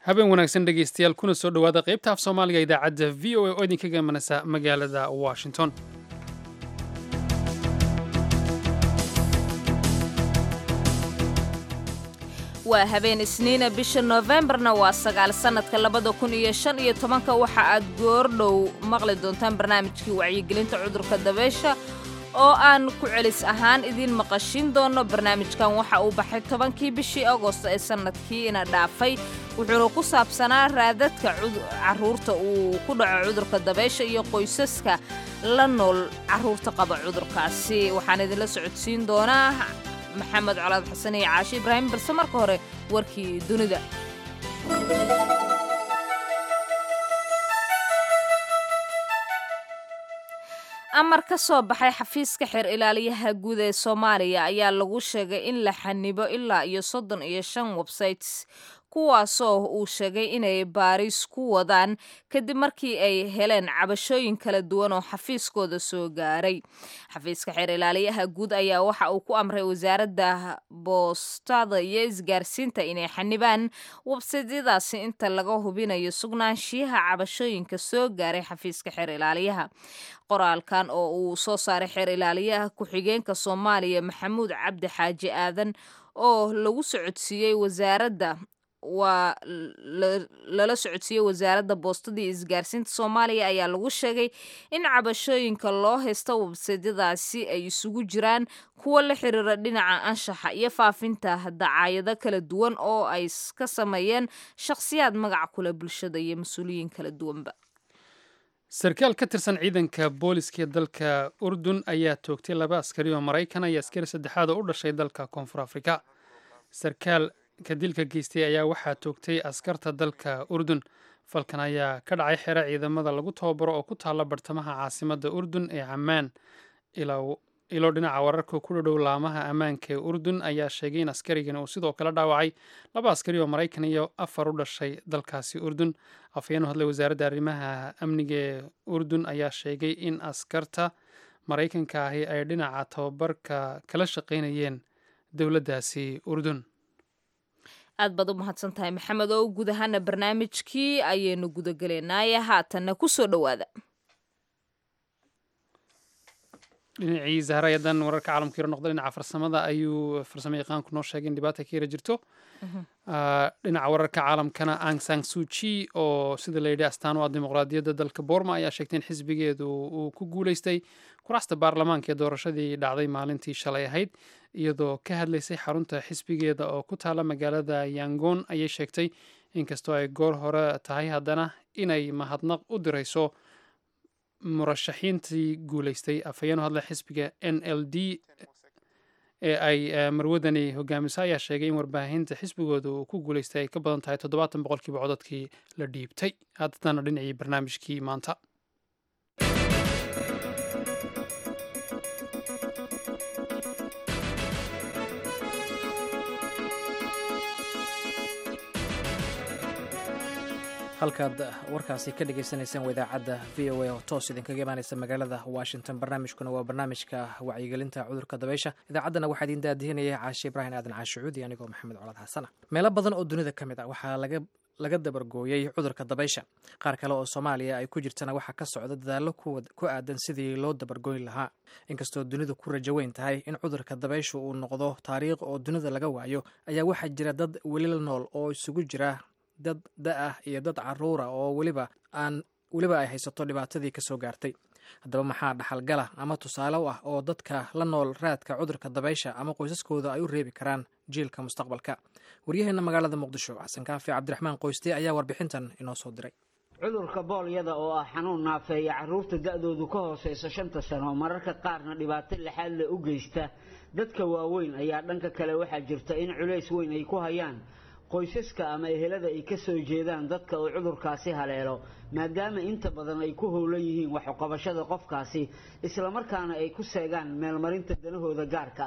habeen wanaagsan dhegaystayaal kuna soo dhowaada qaybta af soomaaliga idaacadda v o a oo idinkaga imanaysa magaalada washington waa habeen isniina bisha noofembarna waa sagaal sannadka labada kun iyo shan iyo tobanka waxa aad goordhow maqli doontaan barnaamijkii wacyigelinta cudurka dabeysha oo aan ku celis ahaan idiin maqashin doono barnaamijkan waxa uu baxay tobankii bishii agost ee sannadkii ina dhaafay wuxuuna ku saabsanaa raadadka carruurta uu ku dhaco cudurka dabeysha iyo qoysaska la nool carruurta qaba cudurkaasi waxaan idinla socodsiin doonaa maxamed colaad xasan iyo caashi ibraahim balse marka hore warkii dunida amar ka soo baxay xafiiska xeer ilaaliyaha guud ee soomaaliya ayaa lagu sheegay in la xanibo ilaa iyo soddon iyo shan websites kuwaasoo uu sheegay inay baaris ku wadaan kadib markii ay heleen cabashooyin kala duwan oo xafiiskooda soo gaaray xafiiska xeer ilaaliyaha guud ayaa waxa uu ku amray wasaaradda boostada iyo isgaarsiinta inay xanibaan websaydyadaasi inta laga hubinayo sugnaanshiyaha cabashooyinka soo gaaray xafiiska xeer ilaaliyaha qoraalkan oo uu soo saaray xeer ilaaliyaha ku-xigeenka soomaaliya maxamuud cabdi xaaji aadan oo lagu socodsiiyey wasaaradda waa lala socodsiiyey wasaaradda boostada iyo isgaarsiinta soomaaliya ayaa lagu sheegay in cabashooyinka loo haysta websaydyadaasi ay isugu jiraan kuwa la xiriira dhinaca anshaxa iyo faafinta dacaayado kala duwan oo ay ka sameeyeen shakhsiyaad magac kule bulshada iyo mas-uuliyiin kala duwanba sarkaal ka tirsan ciidanka booliska ee dalka urdun ayaa toogtay laba askari oo maraykan iyo askari saddexaad oo u dhashay dalka koonfur afrika sarkaal ka dilka geystay ayaa waxaa toogtay askarta dalka urdun falkan ayaa ka dhacay xero ciidamada lagu tababaro oo ku taalla bartamaha caasimadda urdun ee camaan ilo dhinaca wararka ku dhadhow laamaha ammaanka ee urdun ayaa sheegay in askarigan uu sidoo kale dhaawacay laba askari oo maraykan iyo afar u dhashay dalkaasi urdun afhayeen u hadlay wasaaradda arrimaha amniga ee urdun ayaa sheegay in askarta maraykanka ahi ay dhinaca tababarka kala shaqaynayeen dowladdaasi urdun aad baad u mahadsan tahay maxamed oo guud ahaana barnaamijkii ayaynu gudagelaynaye haatanna ku soo dhowaada dhinacii zahrayadan wararka caalamka yaro noqda dhinaca farsamada ayuu farsamo yaqaanku noo sheegay in dhibaata ka yara jirto dhinaca wararka caalamkana ang sang suji oo sida la yidhi astaan u ah dimuqraadiyadda dalka boorma ayaa sheegtay in xisbigeedu uu ku guuleystay kuraasta baarlamaanka ee doorashadii dhacday maalintii shalay ahayd iyadoo ka hadlaysay xarunta xisbigeeda oo ku taala magaalada yangon ayay sheegtay inkastoo ay goor hore tahay haddana inay mahadnaq u dirayso murashaxiintii guuleystay afhayeen u hadla xisbiga n l d ee ay marwadani hogaamiso ayaa sheegay in warbaahinta xisbigooda uu ku guuleystay ay ka badan tahay toddobaatan boqolkiiba codadkii la dhiibtay haddana dhinacii barnaamijkii maanta halkaad warkaasi ka dhagaysanaysaan waa idaacadda v o a oo toos idinkaga imaanaysa magaalada washington barnaamijkuna waa barnaamijka wacyigelinta cudurka dabeysha idaacaddana waxaa idin daadihinaya caashe ibraahim aadan caashicuudi anigoo maxamed colaad xasana meelo badan oo dunida ka mid ah waxaa laga laga dabargooyey cudurka dabaysha qaar kale oo soomaaliya ay ku jirtana waxaa ka socda dadaallo ku aadan sidii loo dabargooyn lahaa inkastoo dunidu ku rajo weyn tahay in cudurka dabaysha uu noqdo taariikh oo dunida laga waayo ayaa waxaa jira dad weli la nool oo isugu jira dad da-ah iyo dad caruura oo weliba aan weliba ay haysato dhibaatadii ka soo gaartay haddaba maxaa dhaxalgala ama tusaale u ah oo dadka la nool raadka cudurka dabaysha ama qoysaskooda ay u reebi karaan jiilka mustaqbalka waryaheena magaalada muqdisho xasan kaafi cabdiraxmaan qoyste ayaa warbixintan inoo soo diray cudurka boolyada oo ah xanuun naafeeya carruurta da-doodu ka hooseysa shanta sano mararka qaarna dhibaato lixaad le u geysta dadka waaweyn ayaa dhanka kale waxaa jirta in culays weyn ay ku hayaan qoysaska ama ehelada ay ka soo jeedaan dadka uu cudurkaasi haleelo maadaama inta badan ay ku howlan yihiin waxuqabashada qofkaasi islamarkaana ay ku seegaan meelmarinta danahooda gaarka ah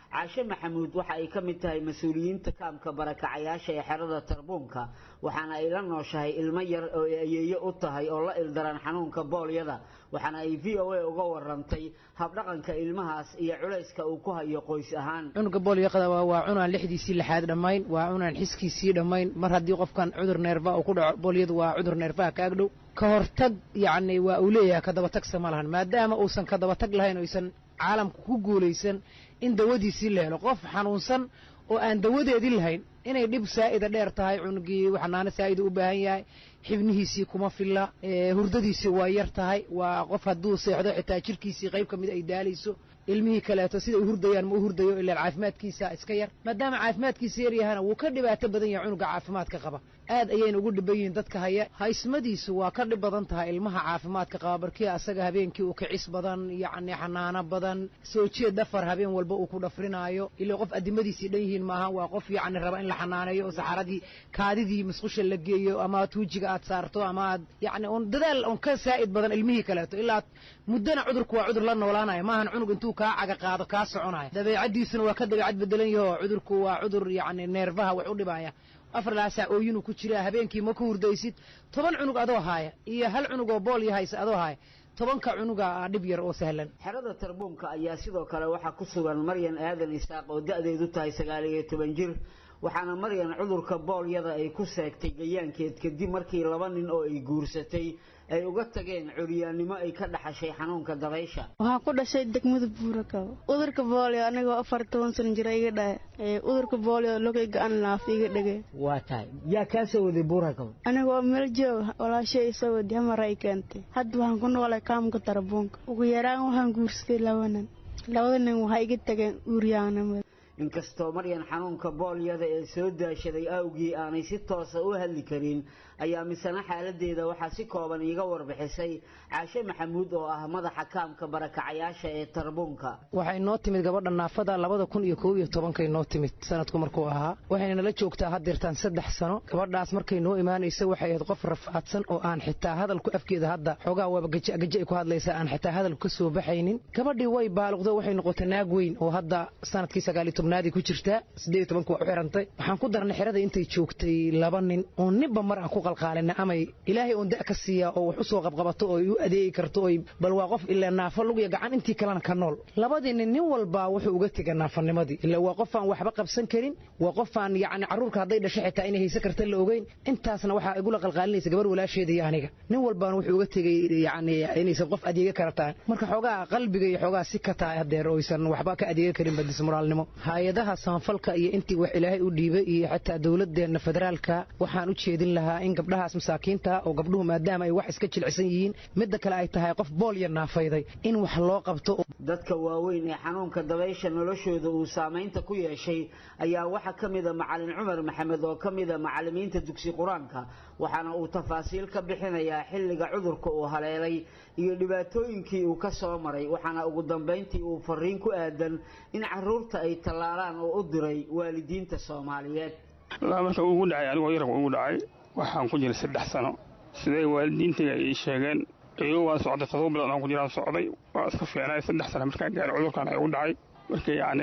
caashe maxamuud waxa ay ka mid tahay mas-uuliyiinta kaamka barakacayaasha ee xerada tarbuunka waxaana ay la nooshahay ilmo yar oo ay ayeeyo u tahay oo la ildaran xanuunka boolyada waxaana ay v o a uga warantay habdhaqanka ilmahaas iyo culayska uu ku hayo qoys ahaan cunuga boolyaqada waa cunaan lixdiisii lixaad dhammayn waa cunaan xiskiisii dhammayn mar haddii qofkan cudur neerfa uu ku dhaco boolyadu waa cudur neerfaha ka agdhow ka hortag yacni waa uu leeyahay ka dabatagsa ma lahan maadaama uusan ka dabatag lahayn oysan caalamka ku guulaysan in dawadiisii la helo qof xanuunsan oo aan dawadeedii lahayn inay dhib saa'ida dheer tahay cunugii xanaano saa'ida u baahan yahay xibnihiisii kuma filla hurdadiisii waa yar tahay waa qof hadduu seexdo xitaa jirkiisii qayb ka mid ay daalayso ilmihii kaleeto sida u hurdayaan ma u hurdayo ilaa caafimaadkiisa iska yar maadaama caafimaadkiisa yar yahana wuu ka dhibaato badan yahay cunuga caafimaadka qaba aad ayayna ugu dhiban yihiin dadka haya haysmadiisu waa ka dhib badan tahay ilmaha caafimaadka qaba barkii asaga habeenkii uu kicis badan yacni xanaano badan soo jeed dhafar habeen walba uu ku dhafrinaayo ilaa qof addimadiisii dhan yihiin maaha waa qof yacni raba in la xanaaneeyo oo saxaradii kaadidii musqusha la geeyo ama tuujiga aad saarto ama aad yacni un dadaal un ka saa'id badan ilmihii kaleeto ilaa muddana cudurku waa cudur la noolaanaya maahan cunug intuu kaa caga qaado kaa soconaya dabeecaddiisuna waa ka dabeecad bedelan yaho cudurku waa cudur yacni neerfaha wax u dhibaya afar laasaa ooyinuu ku jiraa habeenkii ma ku hurdaysid toban cunug adoo haaya iyo hal cunug oo bool yahaysa adoo haaya tobanka cunuga ah dhib yar oo sahlan xerada tarbuunka ayaa sidoo kale waxaa ku sugan maryan aadan isaaq oo da'deedu tahay sagaal iyo toban jir waxaana maryan cudurka boolyada ay ku seegtay gayaankeed kadib markii laba nin oo ay guursatay ay uga tageen curyaannimo ay ka dhaxashay xanuunka dabaysha waxaan ku dhashay degmada buurakabo udurka boolio anigoo afar toban sana jira iga dhahe udurka boolio lokay ga-an laaf iga dhege waa tahay yaa kaa soo waday buurakabo anigoo meel joog walaashay isoo wadi hamar ay keentay hadda waxaan ku noolay kaamka tarabuunka ugu yaraan waxaan guursaday laba nin labada nin waxay iga tageen uuryaanimada inkastoo maryan xanuunka boolyada ee soo daashaday awgii aanay si toosa u hadli karin ayaa misena xaaladeeda waxaa si kooban iiga warbixisay caashe maxamuud oo ah madaxa kaamka barakacayaasha ee tarbuunka waxay noo timid gabadha naafada labada kun iyo kow iyo tobankay noo timid sanadku markuu ahaa waxayna nala joogtaa haddeertaan saddex sano gabadhaas markay noo imaanaysa waxay ahayd qof rafaadsan oo aan xitaa hadalku afkeeda hadda xoogaa waaba gaja ay ku hadlaysaa aan xitaa hadalku ka soo baxaynin gabadhii way baaluqdo waxay noqotay naag weyn oo hadda sanadkii sagaaliyo tobnaadii ku jirtaa siddeed iyo tobanka waa u xirantay waxaan ku darnay xerada intay joogtay laba nin oo ninba mar aan ku qalqaalina amay ilaahay oon da' ka siiyaa oo wax u soo qabqabato oo ay u adeegi karto oy bal waa qof ilaa naafo lugiya gacan intii kalena ka nool labadii nin nin walba wuxuu uga tega naafanimadii ilaa waa qof aan waxba qabsan karin waa qof aan yacni carruurka hadday dhasho xitaa inay haysan karta la ogeyn intaasna waxaa igula qalqaalinaysa gabar walaasheeda iyo aniga nin walbaana wuxuu uga tegey yacni inaysan qof adeega karataan marka xoogaa qalbiga iyo xoogaa si ka tahay haddeer oysan waxba ka adeega karin badismoraalnimo hay-adaha samafalka iyo intii wax ilaahay u dhiibay iyo xataa dowladeenna federaalka waxaan u jeedin lahaa in gabdhahaas masaakiinta oo gabdhuhu maadaama ay wax iska jilicsan yihiin midda kale ay tahay qof boolya naafayday in wax loo qabto dadka waaweyn ee xanuunka dabaysha noloshooda uu saamaynta ku yeeshay ayaa waxaa ka mida macalin cumar maxamed oo ka mida macallimiinta dugsi qur-aanka waxaana uu tafaasiil ka bixinayaa xilliga cudurka uu haleelay iyo dhibaatooyinkii uu ka soo maray waxaana ugu dambayntii uu fariin ku aadan in caruurta ay tallaalaan oo u diray waalidiinta soomaaliyeed wallaahi marka ugu dhacay anigoo yarabka ugu dhacay waxaan ku jiray saddex sano siday waalidiintayga ii sheegeen iyagoo waan socday todoba bilood aan ku jiraan socday waa iska fiicnay saddex sano markaan gaaray cudurkan ay ugu dhacay marka yacni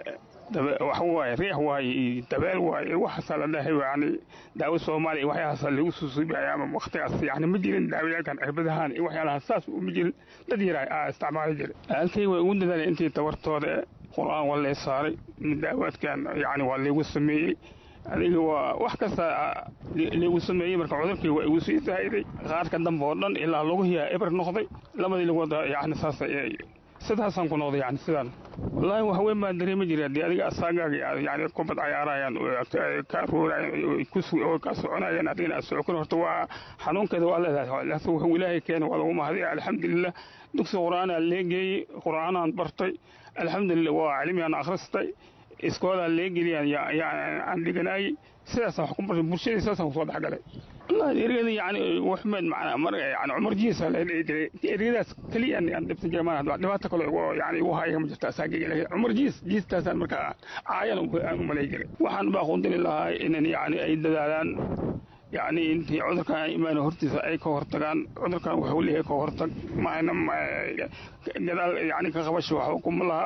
wax waaye riix waaye iyo dabeel waaye waxaasaa la dhahay yani daawo soomaaliya iyo waxyaalahaasa lagu susuubiyay ama waktigaas yani ma jirin daawayaalkan cirbadahaan iyo waxyaalahaas saas uma jirin dad yaraa aa isticmaali jiray halkay way ugu dadaalay intii tabartooda qur-aan waa lee saaray daawaadkan yani waa laygu sameeyey adiga waa wax kasta laygu sameeyey marka cudurkii waa igu sii saa'iday qaarka dambe oo dhan ilaa lagu hiyaa eber noqday labadii lagood yani saas sidaasaan ku noqday yani sidaan wallaahi wax weyn baan dareemi jiray haddii adiga asaagaaga yani kubad cayaarayaan ka aruurayaan oo ka soconayaan adigana aad socokon horta waa xanuunkeeda waa leedahay laakiin wuxuu ilaahay keenay waa lagu mahadiya alxamdulilah dugsi qur'aanaa leegeeyey qur'aanaan bartay alxamdulilah waa cilmigaan akhristay iskoolaa leegeliyaan aan dhiganaayey sidaasaan wax ku bartay bulshadii sidaasaan kusoo dhexgalay wallahi ergada yani waxmed macnaa mar yani cumar jiisa la dhihi jiray ergadaas keliya aan dhibsan jiray maana dhibaato kale yani igu haya ma jirta asaagayga laakiin cumar jiis jiistaasaan markaa caayan aan u malay jiray waxaan baa qundili lahaa inan yani ay dadaalaan yani intii cudurkan imaan hortiisa ay ka hortagaan cudurkan wuxuu leeyahay ka hortag maana gadaal yani ka qabasho waxba kuma laha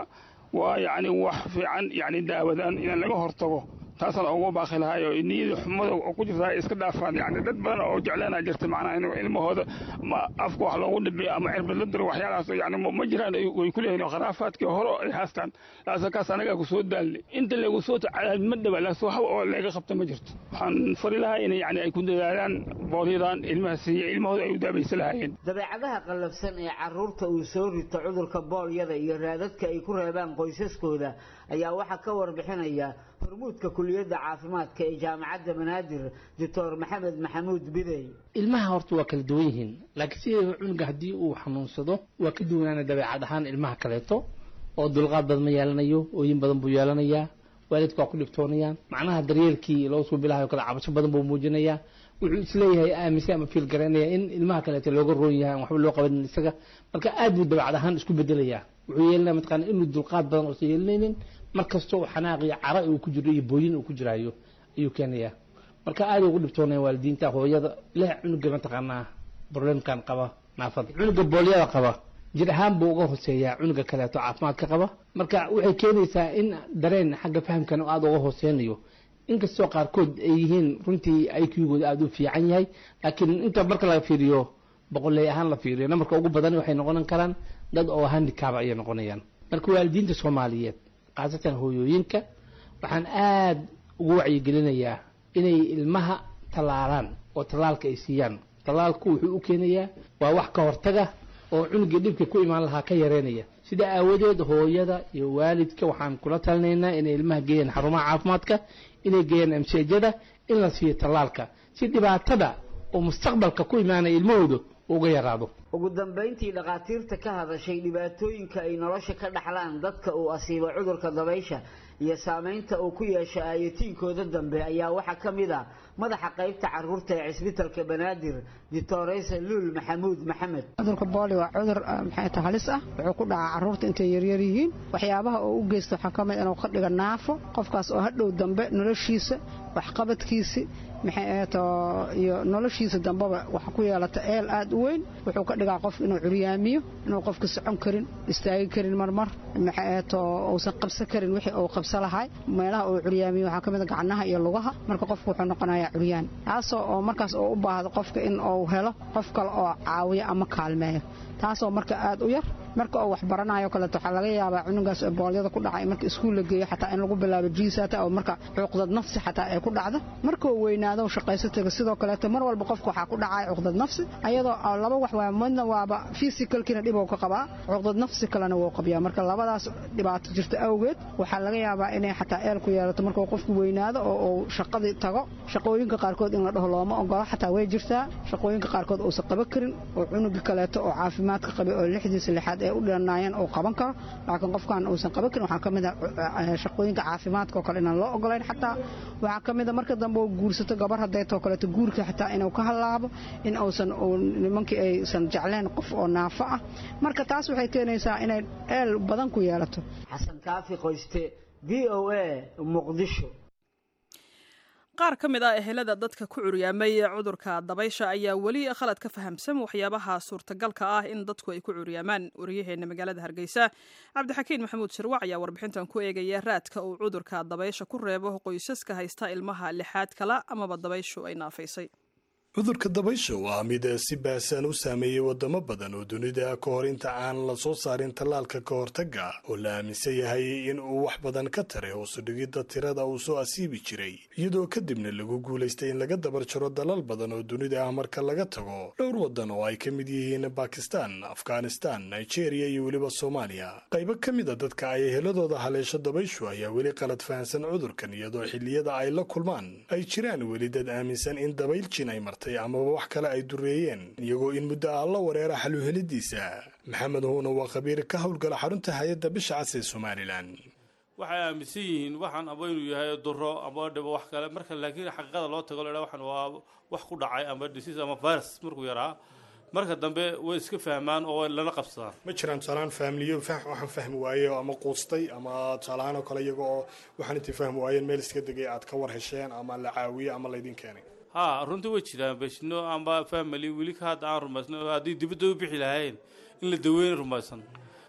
waa yacni wax fiican yacni daawadaan in laga hortago taasaan ugu baaqi lahay oo niyada xumada oo ku jirta ay iska dhaafaan yani dad badan oo jeclaana jirta macnaha in ilmahooda ma afka wax loogu dhibiyo ama cirbad la diro waxyaalahaas yani ma jiraan way ku leeyihin khuraafaadkii hore ay haastaan laasa kaas anagaa ku soo daalni inta lagu soo tacadaad ma dhawa laas wax oo laga qabta ma jirto waxaan fari lahaa in yani ay ku dadaalaan boolyadan ilmaha siiya ilmahooda ay u daabaysa lahaayeen dabeecadaha qallafsan ee carruurta uu soo rito cudurka boolyada iyo raadadka ay ku reebaan qoysaskooda ayaa waxaa ka warbixinaya hormuudka kuliyadda caafimaadka ee jaamacadda banaadir doctor maxamed maxamuud bidey ilmaha horta waa kala duwan yihiin laakiin sideeda cunuga haddii uu xanuunsado waa ka duwanaana dabeecad ahaan ilmaha kaleeto oo dulqaad badan ma yeelanayo ooyin badan buu yeelanayaa waalidka waa ku dhibtoonayaan macnaha daryeelkii loo soo bilahayo kale cabasho badan buu muujinayaa wuxuu isleeyahay aaminsan ama fiil garaynaya in ilmaha kaleeto looga roon yahay aan waxba loo qabanin isaga marka aad buu dabeecad ahaan isku bedelayaa wuxuu yeelanaya mataqaana inuu dulqaad badan oosan yeelanaynin mar kastoo xanaaq iyo cara uu ku jiro iyo booyin uu ku jiraayo ayuu keenayaa marka aad ugu dhibtoonaya waalidiinta hooyada leh cunuga mataqaanaa problemkan qaba naafada cunuga boolyada qaba jir ahaan buu uga hooseeyaa cunuga kaleeto caafimaadka qaba marka waxay keenaysaa in dareen xagga fahamkan aada uga hooseynayo inkastoo qaarkood ay yihiin runtii iqgooda aada u fiican yahay laakiin inta marka laga fiiriyo boqoley ahaan la fiiriyo namarka ugu badan waxay noqon karaan dad oo handicaba ayay noqonayaan marka waalidiinta soomaaliyeed khaasatan hooyooyinka waxaan aada ugu wacyigelinayaa inay ilmaha tallaalaan oo tallaalka ay siiyaan tallaalku wuxuu u keenayaa waa wax ka hortaga oo cunugii dhibka ku imaan lahaa ka yareynaya sida aawadeed hooyada iyo waalidka waxaan kula talinaynaa inay ilmaha geeyaan xarumaha caafimaadka inay geeyaan amseejada in la siiyo tallaalka si dhibaatada oo mustaqbalka ku imaanaya ilmahooda uga yaraado ugu dambayntii dhakhaatiirta ka hadashay dhibaatooyinka ay nolosha ka dhaxlaan dadka uu asiibo cudurka dabaysha iyo saamaynta uu ku yeesho aayatiinkooda dambe ayaa waxaa ka mid ah madaxa qaybta caruurta ee cisbitalka banaadir ditoreysa luul maxamuud maxamed cudurka booli waa cudur maxay ta halis ah wuxuu ku dhacaa carruurta intay yaryar yihiin waxyaabaha oo u geysta waxaa ka mid inuu ka dhiga naafo qofkaas oo hadhow dambe noloshiisa waxqabadkiisi maxay ahato iyo noloshiisa dambeba waxa ku yeelata eel aad u weyn wuxuu ka dhigaa qof inuu curyaamiyo inuu qofka socon karin istaagi karin marmar maxay ahato uusan qabsan karin wixii uu qabsan lahay meelaha uu curyaamiyo waxaa ka mid a gacnaha iyo lugaha marka qofku wuxuu noqonayaa curyaan taasoo oo markaas uu u baahdo qofka in uu helo qof kale oo caawiyo ama kaalmeeyo taasoo marka aad u yar marka uu wax baranayo kaleeto waxaa laga yaabaa cunugaas boolyada ku dhacay marka iskuul la geeyo xataa in lagu bilaabo jiisata oo marka cuqdad nafsi xataa ay ku dhacdo markuu weynaado shaqayso taga sidoo kaleeto mar walba qofka waxaa ku dhacaya cuqdad nafsi ayadoo laba wax waa midna waaba physicalkiina dhib uu ka qabaa cuqdad nafsi kalena wuu qabiyaa marka labadaas dhibaato jirta awgeed waxaa laga yaabaa inay xataa eel ku yeelato markuu qofku weynaado oo uu shaqadii tago shaqooyinka qaarkood in la dhaho looma ogola xataa way jirtaa shaqooyinka qaarkood uusan qaban karin oo cunuga kaleeto oo caafimaadka qabay oo lixdiisa lixaad ee u dhanaayeen uu qaban karo laakiin qofkan uusan qaban karin waxaa ka mid a shaqooyinka caafimaadka oo kale inaan loo ogolayn xataa waxaa ka mid a marka dambe uu guursato gabar hadaytoo kaleeto guurka xataa inuu ka halaabo in uusan nimankii aysan jecleen qof oo naafo ah marka taas waxay keenaysaa inay eel badan ku yeelato xasan kaafi qoyste v o a muqdisho qaar ka mid ah ehelada dadka ku curyaamay cudurka dabaysha ayaa weli khalad ka fahamsan waxyaabaha suurtagalka ah in dadku ay ku curyaamaan waryaheena magaalada hargeysa cabdixakiin maxamuud shirwac ayaa warbixintan ku eegaya raadka uu cudurka dabaysha ku reebo qoysaska haysta ilmaha lixaad kala amaba dabayshu ay naafaysay cudurka dabaysha waa mid si baahsan u saameeyey wadamo badan oo dunida ka hor inta aan la soo saarin tallaalka ka hortagga oo la aaminsan yahay in uu wax badan ka taray hoosu dhigidda tirada uu soo asiibi jiray iyadoo kadibna lagu guulaystay in laga dabar jaro dalal badan oo dunida ah marka laga tago dhowr waddan oo ay ka mid yihiin bakistan afghanistan nigeria iyo weliba soomaaliya qaybo ka mid a dadka ay eheladooda haleesho dabayshu ayaa weli qalad fahansan cudurkan iyadoo xilliyada ay la kulmaan ay jiraan weli dad aaminsan in dabayl jin ay martay amaba wax kale ay dureeyeen iyagoo in muddo ah la wareera xaluhelidiisa maxamed huuna waa khabiir ka howlgala xarunta hay-adda bisha cas ee somalilan waxay aaminsan yihiin waxaan aba inuu yahay duro ama dhibo wax kale marka laakiin xaqiiqada loo tago ladha waxaan waa wax ku dhacay ama disease ama virus markuu yaraa marka dambe way iska fahmaan oo lala qabsadaan ma jiraan tusaalaan faamiliyo waxaan fahmi waaye ama quustay ama tusaalahaan oo kale iyaga oo waxaan intay fahmi waayeen meel iska degay aad ka war hesheen ama la caawiye ama laydin keenay ha runtii way jiraan beshino amba family weli ka hadda aan rumaysno haddii dibadda u bixi lahayn in la daweyna rumaysan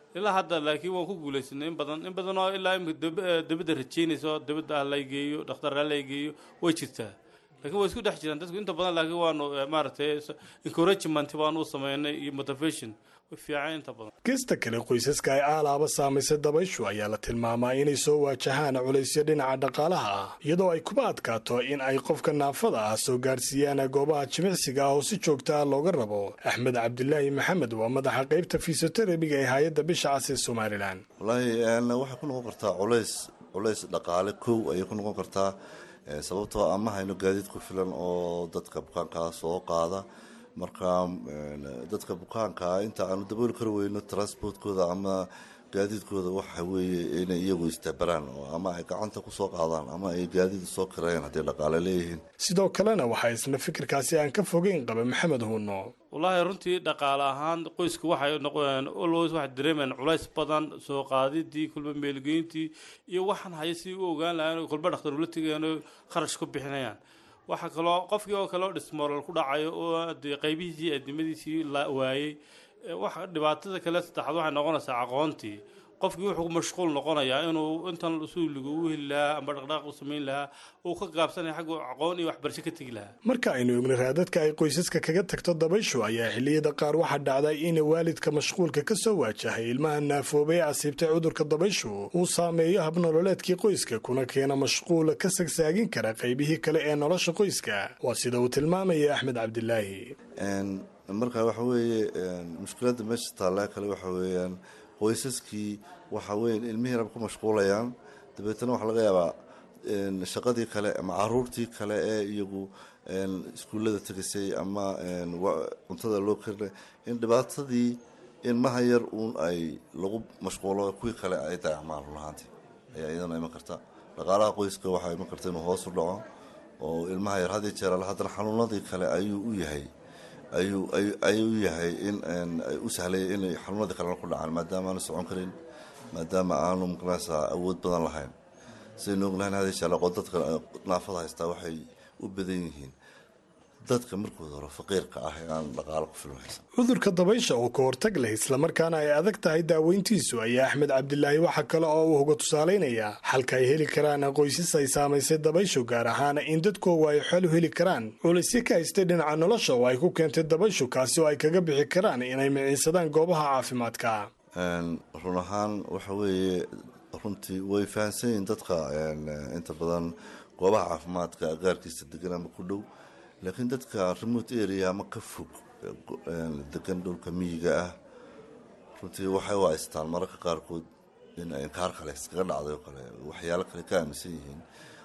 ilaa hadda laakiin waan ku guulaysanay in badan in badan oo ilaa imika dibadda rajaynayso dibadda ha lay geeyo dhakhtar ha lay geeyo way jirtaa laakiin way isku dhex jiraan dadku inta badan laakiin waanu maaragtay encouragement baanu u sameynay iyo motivation way fiican inta badan gesta kale qoysaska ay aalaaba saamaysay dabayshu ayaa la tilmaamaa inay soo waajahaan culaysyo dhinaca dhaqaalaha ah iyadoo ay kuma adkaato in ay qofka naafada ah soo gaarsiiyaan goobaha jimicsiga ah oo si joogta ah looga rabo axmed cabdilaahi maxamed waa madaxa qaybta fisioteremiga ee hay-adda bisha cas ee somalilan wallaahi waxay ku noqon kartaa culays culays dhaqaale kow ayay ku noqon kartaa sababtoo ama hayno gaadiid ku filan oo dadka bukaankaa soo qaada marka dadka bukaankaa inta aanu dabooli kari weyno transportkooda ama gaadiidkooda waxa weeye inay iyagu istabaraan oo ama ay gacanta kusoo qaadaan ama ay gaadiid soo kareen hadday dhaqaale leeyihiin sidoo kalena waxaa isna fikirkaasi aan ka fogeyn qaba maxamed huuno wallaahi runtii dhaqaale ahaan qoysku waxay noqon always waxay dareemayaan culays badan soo qaadidii kulba meelgeyntii iyo waxaan haya si u ogaan lahayn kulba dhakhtar ula tegayaan oo kharash ku bixinayaan waxaa kaloo qofkii oo kale oo dhismoral ku dhacayo oo dee qaybihiisii addimadiisii la waayey waxa dhibaatada kale saddexaad waxay noqonaysaa aqoontii qofkii wuxuu ku mashquul noqonayaa inuu intan suuliga u heli lahaa ama dhaqdhaaq u samayn lahaa uu ka gaabsanaya xagga aqoon iyo waxbarasho ka tegi lahaa marka aynu ogna raadadka ay qoysaska kaga tagto dabayshu ayaa xilliyada qaar waxaa dhacday in waalidka mashquulka ka soo waajahay ilmaha naafoobay ee asiibtay cudurka dabayshu uu saameeyo habnololeedkii qoyska kuna keena mashquula ka sagsaagin kara qaybihii kale ee nolosha qoyska waa sida uu tilmaamaya axmed cabdilaahi marka waxa weeye mushkiladda meesha taallaa kale waxa weeyaan qoysaskii waxa weeye ilmihii rab ku mashquulayaan dabeetana waxaa laga yaabaa shaqadii kale ama caruurtii kale ee iyagu iskuullada tegisay ama cuntada loo karinay in dhibaatadii ilmaha yar uun ay lagu mashquulo kuwii kale ay dayacmaan runahaantii ayaa iyadana iman karta dhaqaalaha qoyska waxaa iman karta inuu hoos u dhaco oo ilmaha yar had iyo jeer alle haddana xanuunadii kale ayuu u yahay ayuu ayuu yahay in u sahlaya inay xanuunadii kalena ku dhacaan maadaama aanu socon karin maadaama aanu maqnaysaa awood badan lahayn sidaynu ognahayn hada shaalaqo dadka naafada haystaa waxay u badan yihiin dadka markooda hore faqiirka ah ee aan dhaqaalo ku filan haysan cudurka dabaysha oo ka hortag leh islamarkaana ay adag tahay daaweyntiisu ayaa axmed cabdilaahi waxa kale oo uu uga tusaalaynayaa xalka ay heli karaan qoysas ay saamaysay dabayshu gaar ahaana in dadkoogu ay xol u heli karaan culaysyo ka haystay dhinaca nolosha oo ay ku keentay dabayshu kaasi oo ay kaga bixi karaan inay miciinsadaan goobaha caafimaadka run ahaan waxa weeye runtii way fahamsan yihiin dadka inta badan goobaha caafimaadka agaarkiisa degan ama ku dhow laakiin dadka remote area ama ka fog degan dhulka miyiga ah runtii waxay u haystaan mararka qaarkood in inkaar kale iskaga dhacday oo kale waxyaalo kale ka aaminsan yihiin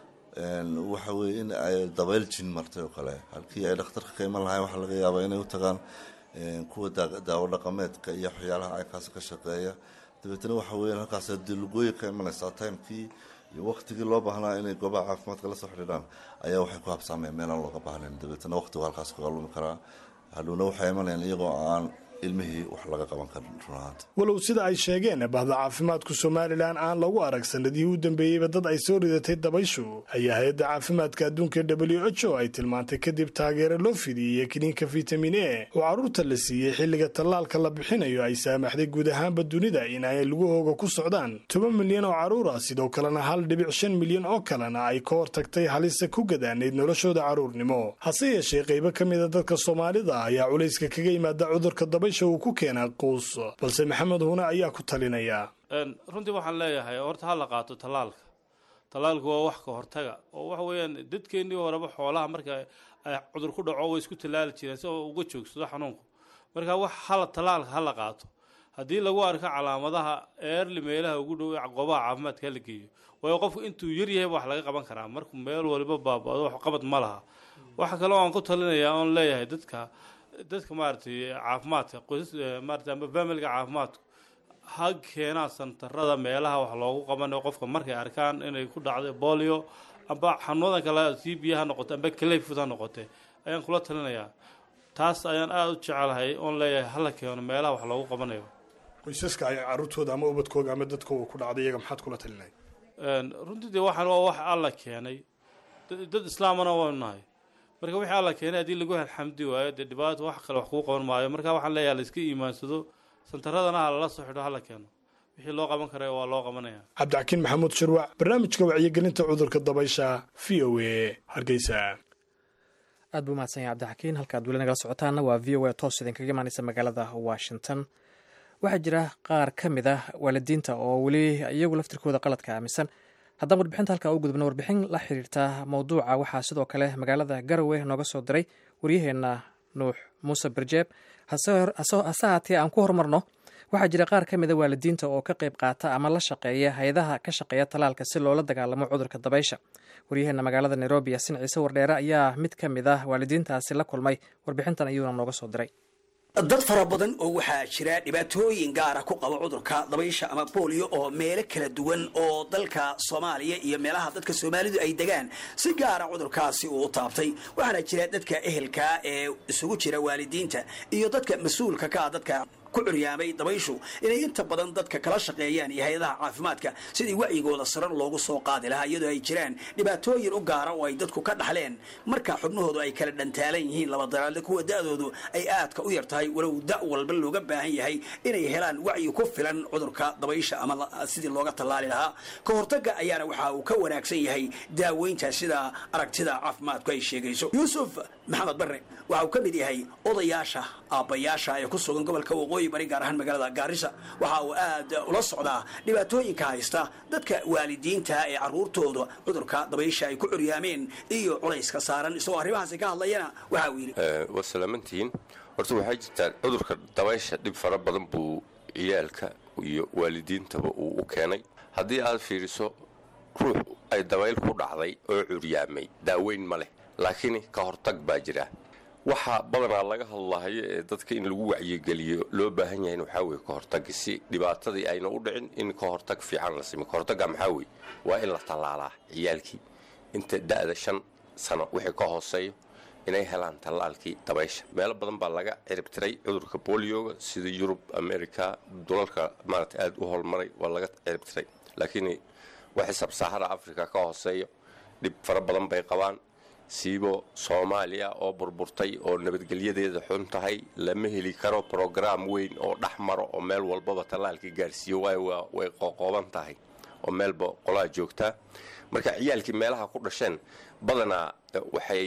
waxa weeye in ay dabayl jin martay oo kale halkii ay dhakhtarka ka iman lahayn waxaa laga yaabaa inay u tagaan kuwa daawo dhaqameedka iyo waxyaalaha aykaas ka shaqeeya dabeetna waxa weeyaan halkaas dee lugooyi ka imanaysaa timekii iyo waktigii loo baahnaa inay goobaha caafimaadka la soo xidhiidhaan ayaa waxay ku habsaameen meelaan looga baahnayn dabeetna waqtigu halkaas kaga lumi karaa hadhowna waxay imanayaan iyagoo aan ilmihii wax laga qaban karin runahaanta walow sida ay sheegeen bahda caafimaadku somalilan aan lagu arag sanadihii u dambeeyeyba dad ay soo ridatay dabayshu ayaa hay-adda caafimaadka adduunka w h o ay tilmaantay kadib taageero loo fidiyey kiniinka fitamin e oo carruurta la siiyey xilliga tallaalka la bixinayo ay saamaxday guud ahaanba dunida in ay lugahooga ku socdaan toban milyan oo carruur ah sidoo kalena hal dhibic shan milyan oo kalena ay ka hortagtay halisa ku gadaanayd noloshooda carruurnimo hase yeeshee qaybo ka mida dadka soomaalida ayaa culayska kaga yimaada cudurka dabaysha uu ku keenaa quus balse maxamed huune ayaa ku talinaya runtii waxaan leeyahay horta ha la qaato tallaalka tallaalku waa wax ka hortaga oo waxa weeyaan dadkeennii horeba xoolaha marka ay cudur ku dhaco way isku tallaali jireen si oo uga joogsado xanuunku marka wax hala tallaalka ha la qaato haddii lagu arko calaamadaha eerli meelaha ugu dhow goobaha caafimaadka hala geeyo waayo qofku intuu yar yahay wax laga qaban karaa markuu meel waliba baaba'do wax qabad ma laha waxa kale oo aan ku talinayaa oon leeyahay dadka dadka maaragtay caafimaadka qoysas maaragtay ama familiga caafimaadku ha keenaan santarada meelaha wax loogu qabanayo qofka markay arkaan inay ku dhacday bolio amba xanuunadan kale c b ha noqote amba clayfoot ha noqote ayaan kula talinayaa taas ayaan aada u jecelahay oon leeyahay hala keeno meelaha wax loogu qabanayo qoysaska ay carruurtooda ama ubadkooga ama dadkooga ku dhacday iyaga maxaad kula talinay runtii dee waxaan waa wax alla keenay dad islaamana waynu nahay marka wixii alla keenay haddii lagu alxamdi waayo dee dhibaato wax kale wax kuu qaban maayo marka waxaan leeyahay la iska iimaansado santaradana ha lala soo xidho hala keeno wixii loo qaban kara waa loo qabanaya cabdixakiin maxamuud shirwac barnaamijka wacyigelinta cudurka dabaysha v o a hargeysa aad buu mahadsan yahay cabdixakiin halkaad weli nagala socotaana waa v o a toos idinkaga imaaneysa magaalada washington waxaa jira qaar ka mid ah waalidiinta oo weli iyagu laftirkooda qaladka aaminsan haddaan warbixinta halkaa u gudubna warbixin la xiriirta mowduuca waxaa sidoo kale magaalada garowe nooga soo diray waryaheena nuux muuse barjeeb hase haatee aan ku horumarno waxaa jira qaar ka mida waalidiinta oo ka qayb qaata ama la shaqeeya hay-adaha ka shaqeeya talaalka si loola dagaalamo cudurka dabaysha waryaheena magaalada nairobi yasin ciise wardheere ayaa mid ka mid ah waalidiintaasi la kulmay warbixintan ayuuna nooga soo diray dad fara badan oo waxaa jira dhibaatooyin gaara ku qaba cudurka dabaysha ama booliyo oo meelo kala duwan oo dalka soomaaliya iyo meelaha dadka soomaalidu ay degaan si gaara cudurkaasi uu u taabtay waxaana jira dadka ehelka ee isugu jira waalidiinta iyo dadka mas-uulka ka ah dadka ku curyaamay dabayshu inay inta badan dadka kala shaqeeyaan iyo hay-adaha caafimaadka sidii wacyigooda sarar loogu soo qaadi lahaa iyadoo ay jiraan dhibaatooyin u gaara oo ay dadku ka dhaxleen marka xubnahoodu ay kala dhantaalan yihiin laba dalaale kuwa da-doodu ay aadka u yar tahay walow da walba looga baahan yahay inay helaan wacyi ku filan cudurka dabaysha ama sidii looga tallaali lahaa ka hortagga ayaana waxa uu ka wanaagsan yahay daaweynta sida aragtida caafimaadku ay sheegayso yuusuf maxamed barre waxa uu ka mid yahay odayaasha aabbayaasha ee ku sugan gobolka waqooyi bari gaar ahaan magaalada gaarisa waxa uu aad ula socdaa dhibaatooyinka haysta dadka waalidiinta ee caruurtooda cudurka dabaysha ay ku curyaameen iyo culayska saaran isagoo arrimahaasi ka hadlayana waxa uu yidhi waa salaamantihiin horta waxaa jirtaa cudurka dabaysha dhib fara badan buu ciyaalka iyo waalidiintaba uu u keenay haddii aad fiiriso ruux ay dabayl ku dhacday oo curyaamay daaweyn ma leh laakiin ka hortag baa jira waxaa badanaa laga hadlahayo ee dadka in lagu wacyigeliyo loo baahan yahay waxaa weye ka hortag si dhibaatadii ayna u dhicin in ka hortag fiican la simiyo ka hortagga maxaa weye waa in la tallaalaa ciyaalkii inta da'da shan sano wixii ka hooseeyo inay helaan tallaalkii dabaysha meelo badan baa laga ciribtiray cudurka bolioga sida yurub america dulalka maarata aada u holmaray waa laga ciribtiray laakiin waxay sabsaahara africa ka hooseeyo dhib fara badan bay qabaan siibo soomaaliya oo burburtay oo nabadgelyadeeda xun tahay lama heli karo brograam weyn oo dhex maro oo meel walbaba tallaalka gaarsiiyo waayo way qoqooban tahay oo meelba qolaa joogtaa marka ciyaalkii meelaha ku dhasheen badanaa waxay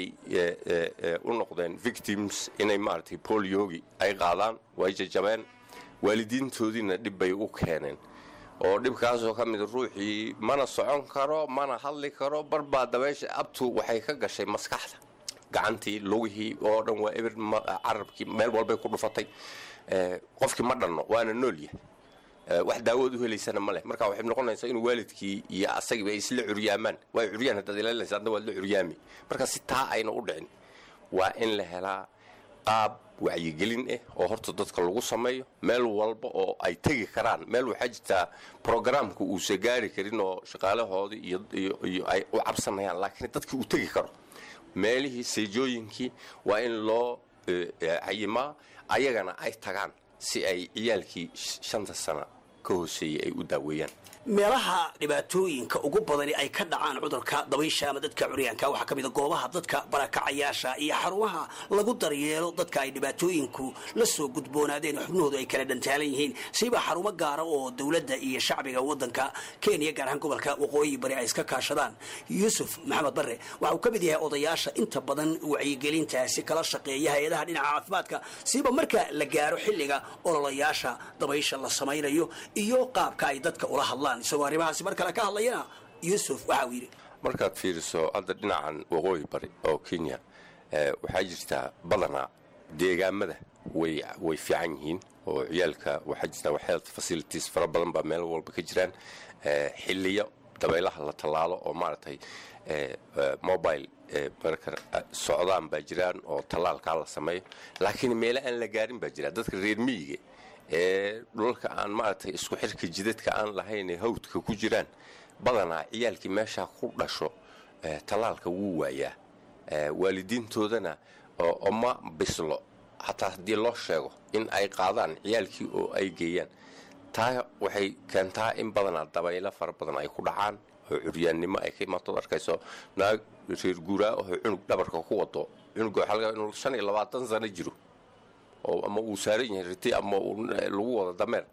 u noqdeen victims inay maaragtay boliogi ay qaadaan way jajabeen waalidiintoodiina dhib bay u keeneen oo dhibkaasoo ka mid ruuxii mana socon karo mana hadli karo barbaa dabaysha abtu waxay ka gashay maskaxda gacantii lugihii oo dhan waa ebir carabkii meel walbay ku dhufatay qofkii ma dhanno waana nool yahay wax daawood u helaysana ma leh marka waxay noqonaysaa inuu waalidkii iyo asagiiba ay isla curyaamaan waa curyaan haddaad ilaalinaysa adna waad la curyaami marka si taa ayna u dhicin waa in la helaa qaab wacyigelin ah oo horta dadka lagu sameeyo meel walba oo ay tegi karaan meel waxaa jirtaa brograamka uusa gaari karin oo shaqaalahoodii iyo ay u cabsanayaan laakiin dadkii uu tegi karo meelihii seejooyinkii waa in loo cayimaa ayagana ay tagaan si ay ciyaalkii shanta sana ka hooseeyey ay u daaweeyaan meelaha dhibaatooyinka ugu badani ay ka dhacaan cudurka dabaysha ama dadka curyaanka waxaa ka mid a goobaha dadka barakacayaasha iyo xarumaha lagu daryeelo dadka ay dhibaatooyinku la soo gudboonaadeen xubnahoodu ay kala dhantaalan yihiin siiba xarumo gaara oo dowladda iyo shacbiga wadanka kenya gaar ahaan gobolka waqooyi bari ay iska kaashadaan yuusuf maxamed barre waxa uu ka mid yahay odayaasha inta badan wacyigelintaasi kala shaqeeya hay-adaha dhinaca caafimaadka siiba marka la gaaro xilliga ololayaasha dabaysha la samaynayo iyo qaabka ay dadka ula hadlaan isagoo arrimahaasi mar kale ka hadlayana yuusuf waxa uu yidhi markaad fiiriso hadda dhinacan waqooyi bari oo kenya waxaa jirtaa badanaa deegaamada way way fiican yihiin oo ciyaalka waxaa jirtaa health facilities fara badan baa meel walba ka jiraan xiliyo dabaylaha la tallaalo oo maaragtay mobile marka socdaan baa jiraan oo tallaalkaa la sameeyo laakiin meele aan la gaarin baa jira dadka reer miyiga ee dhulalka aan maaragtay isku xirka jidadka aan lahayn ee hawdka ku jiraan badanaa ciyaalkii meeshaa ku dhasho tallaalka wuu waayaa waalidiintoodana oma bislo xataa haddii loo sheego in ay qaadaan ciyaalkii oo ay geeyaan taa waxay keentaa in badanaa dabaylo fara badan ay ku dhacaan oo curyaannimo ay ka imaatood arkayso naag reer guuraa oo cunug dhabarka ku wado cunuga waxaa laga inuu shan iyo labaatan sano jiro oo ama uu saaran yahay riti ama lagu wado dameer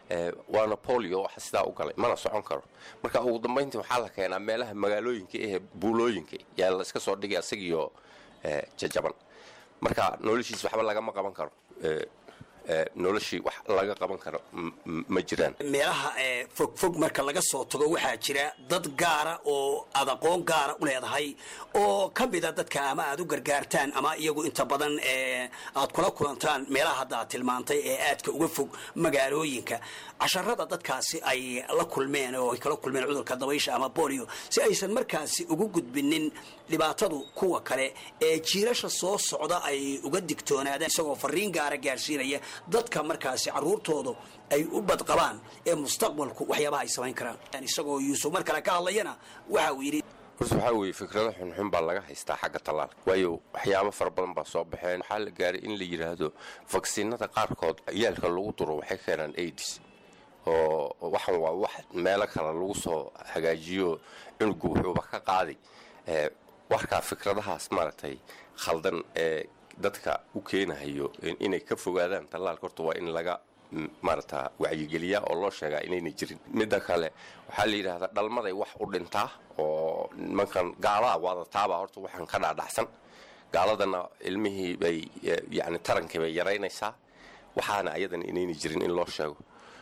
waana bolio waxa sidaa u galay mana socon karo marka ugu dambayntii waxaa la keenaa meelaha magaalooyinka ee buulooyinka yaa la iska soo dhigay asagiyo jajaban marka noloshiis waxba lagama qaban karo noloshii wax laga qaban karo ma jiraan meelaha fogfog marka laga soo tago waxaa jira dad gaara oo aad aqoon gaara u leedahay oo ka mida dadka ama aad u gargaartaan ama iyagu inta badan aad kula kulantaan meelaha hadda aad tilmaantay ee aadka uga fog magaalooyinka casharada dadkaasi ay la kulmeen oo ay kala kulmeen cudurka dabaysha ama bolio si aysan markaasi ugu gudbinin dhibaatadu kuwa kale ee jiirasha soo socda ay uga digtoonaadaan isagoo fariin gaara gaarsiinaya dadka markaasi caruurtoodu ay u badqabaan ee mustaqbalku waxyaabaha ay samayn karaan isagoo yuusuf mar kale ka hadlayana waxa uu yidhi horta waxaa weeye fikrado xunxun baa laga haystaa xagga tallaalka waayo waxyaabo fara badan baa soo baxeen waxaa la gaaray in la yidhaahdo vaksiinada qaarkood ciyaalka lagu duro waxay keenaan aids oo waxan waa wax meelo kale lagu soo hagaajiyo cunugu wuxuuba ka qaaday warkaa fikradahaas maaragtay khaldan ee dadka u keenahayo inay ka fogaadaan tallaalka horta waa in laga maarata wacyigeliyaa oo loo sheegaa inaynay jirin midda kale waxaa la yidhaahdaa dhalmaday wax u dhintaa oo nimankan gaalaha waadataabaa horta waxaan ka dhaadhacsan gaaladana ilmihii bay yani tarankii bay yaraynaysaa waxaana ayadan inaynay jirin in loo sheego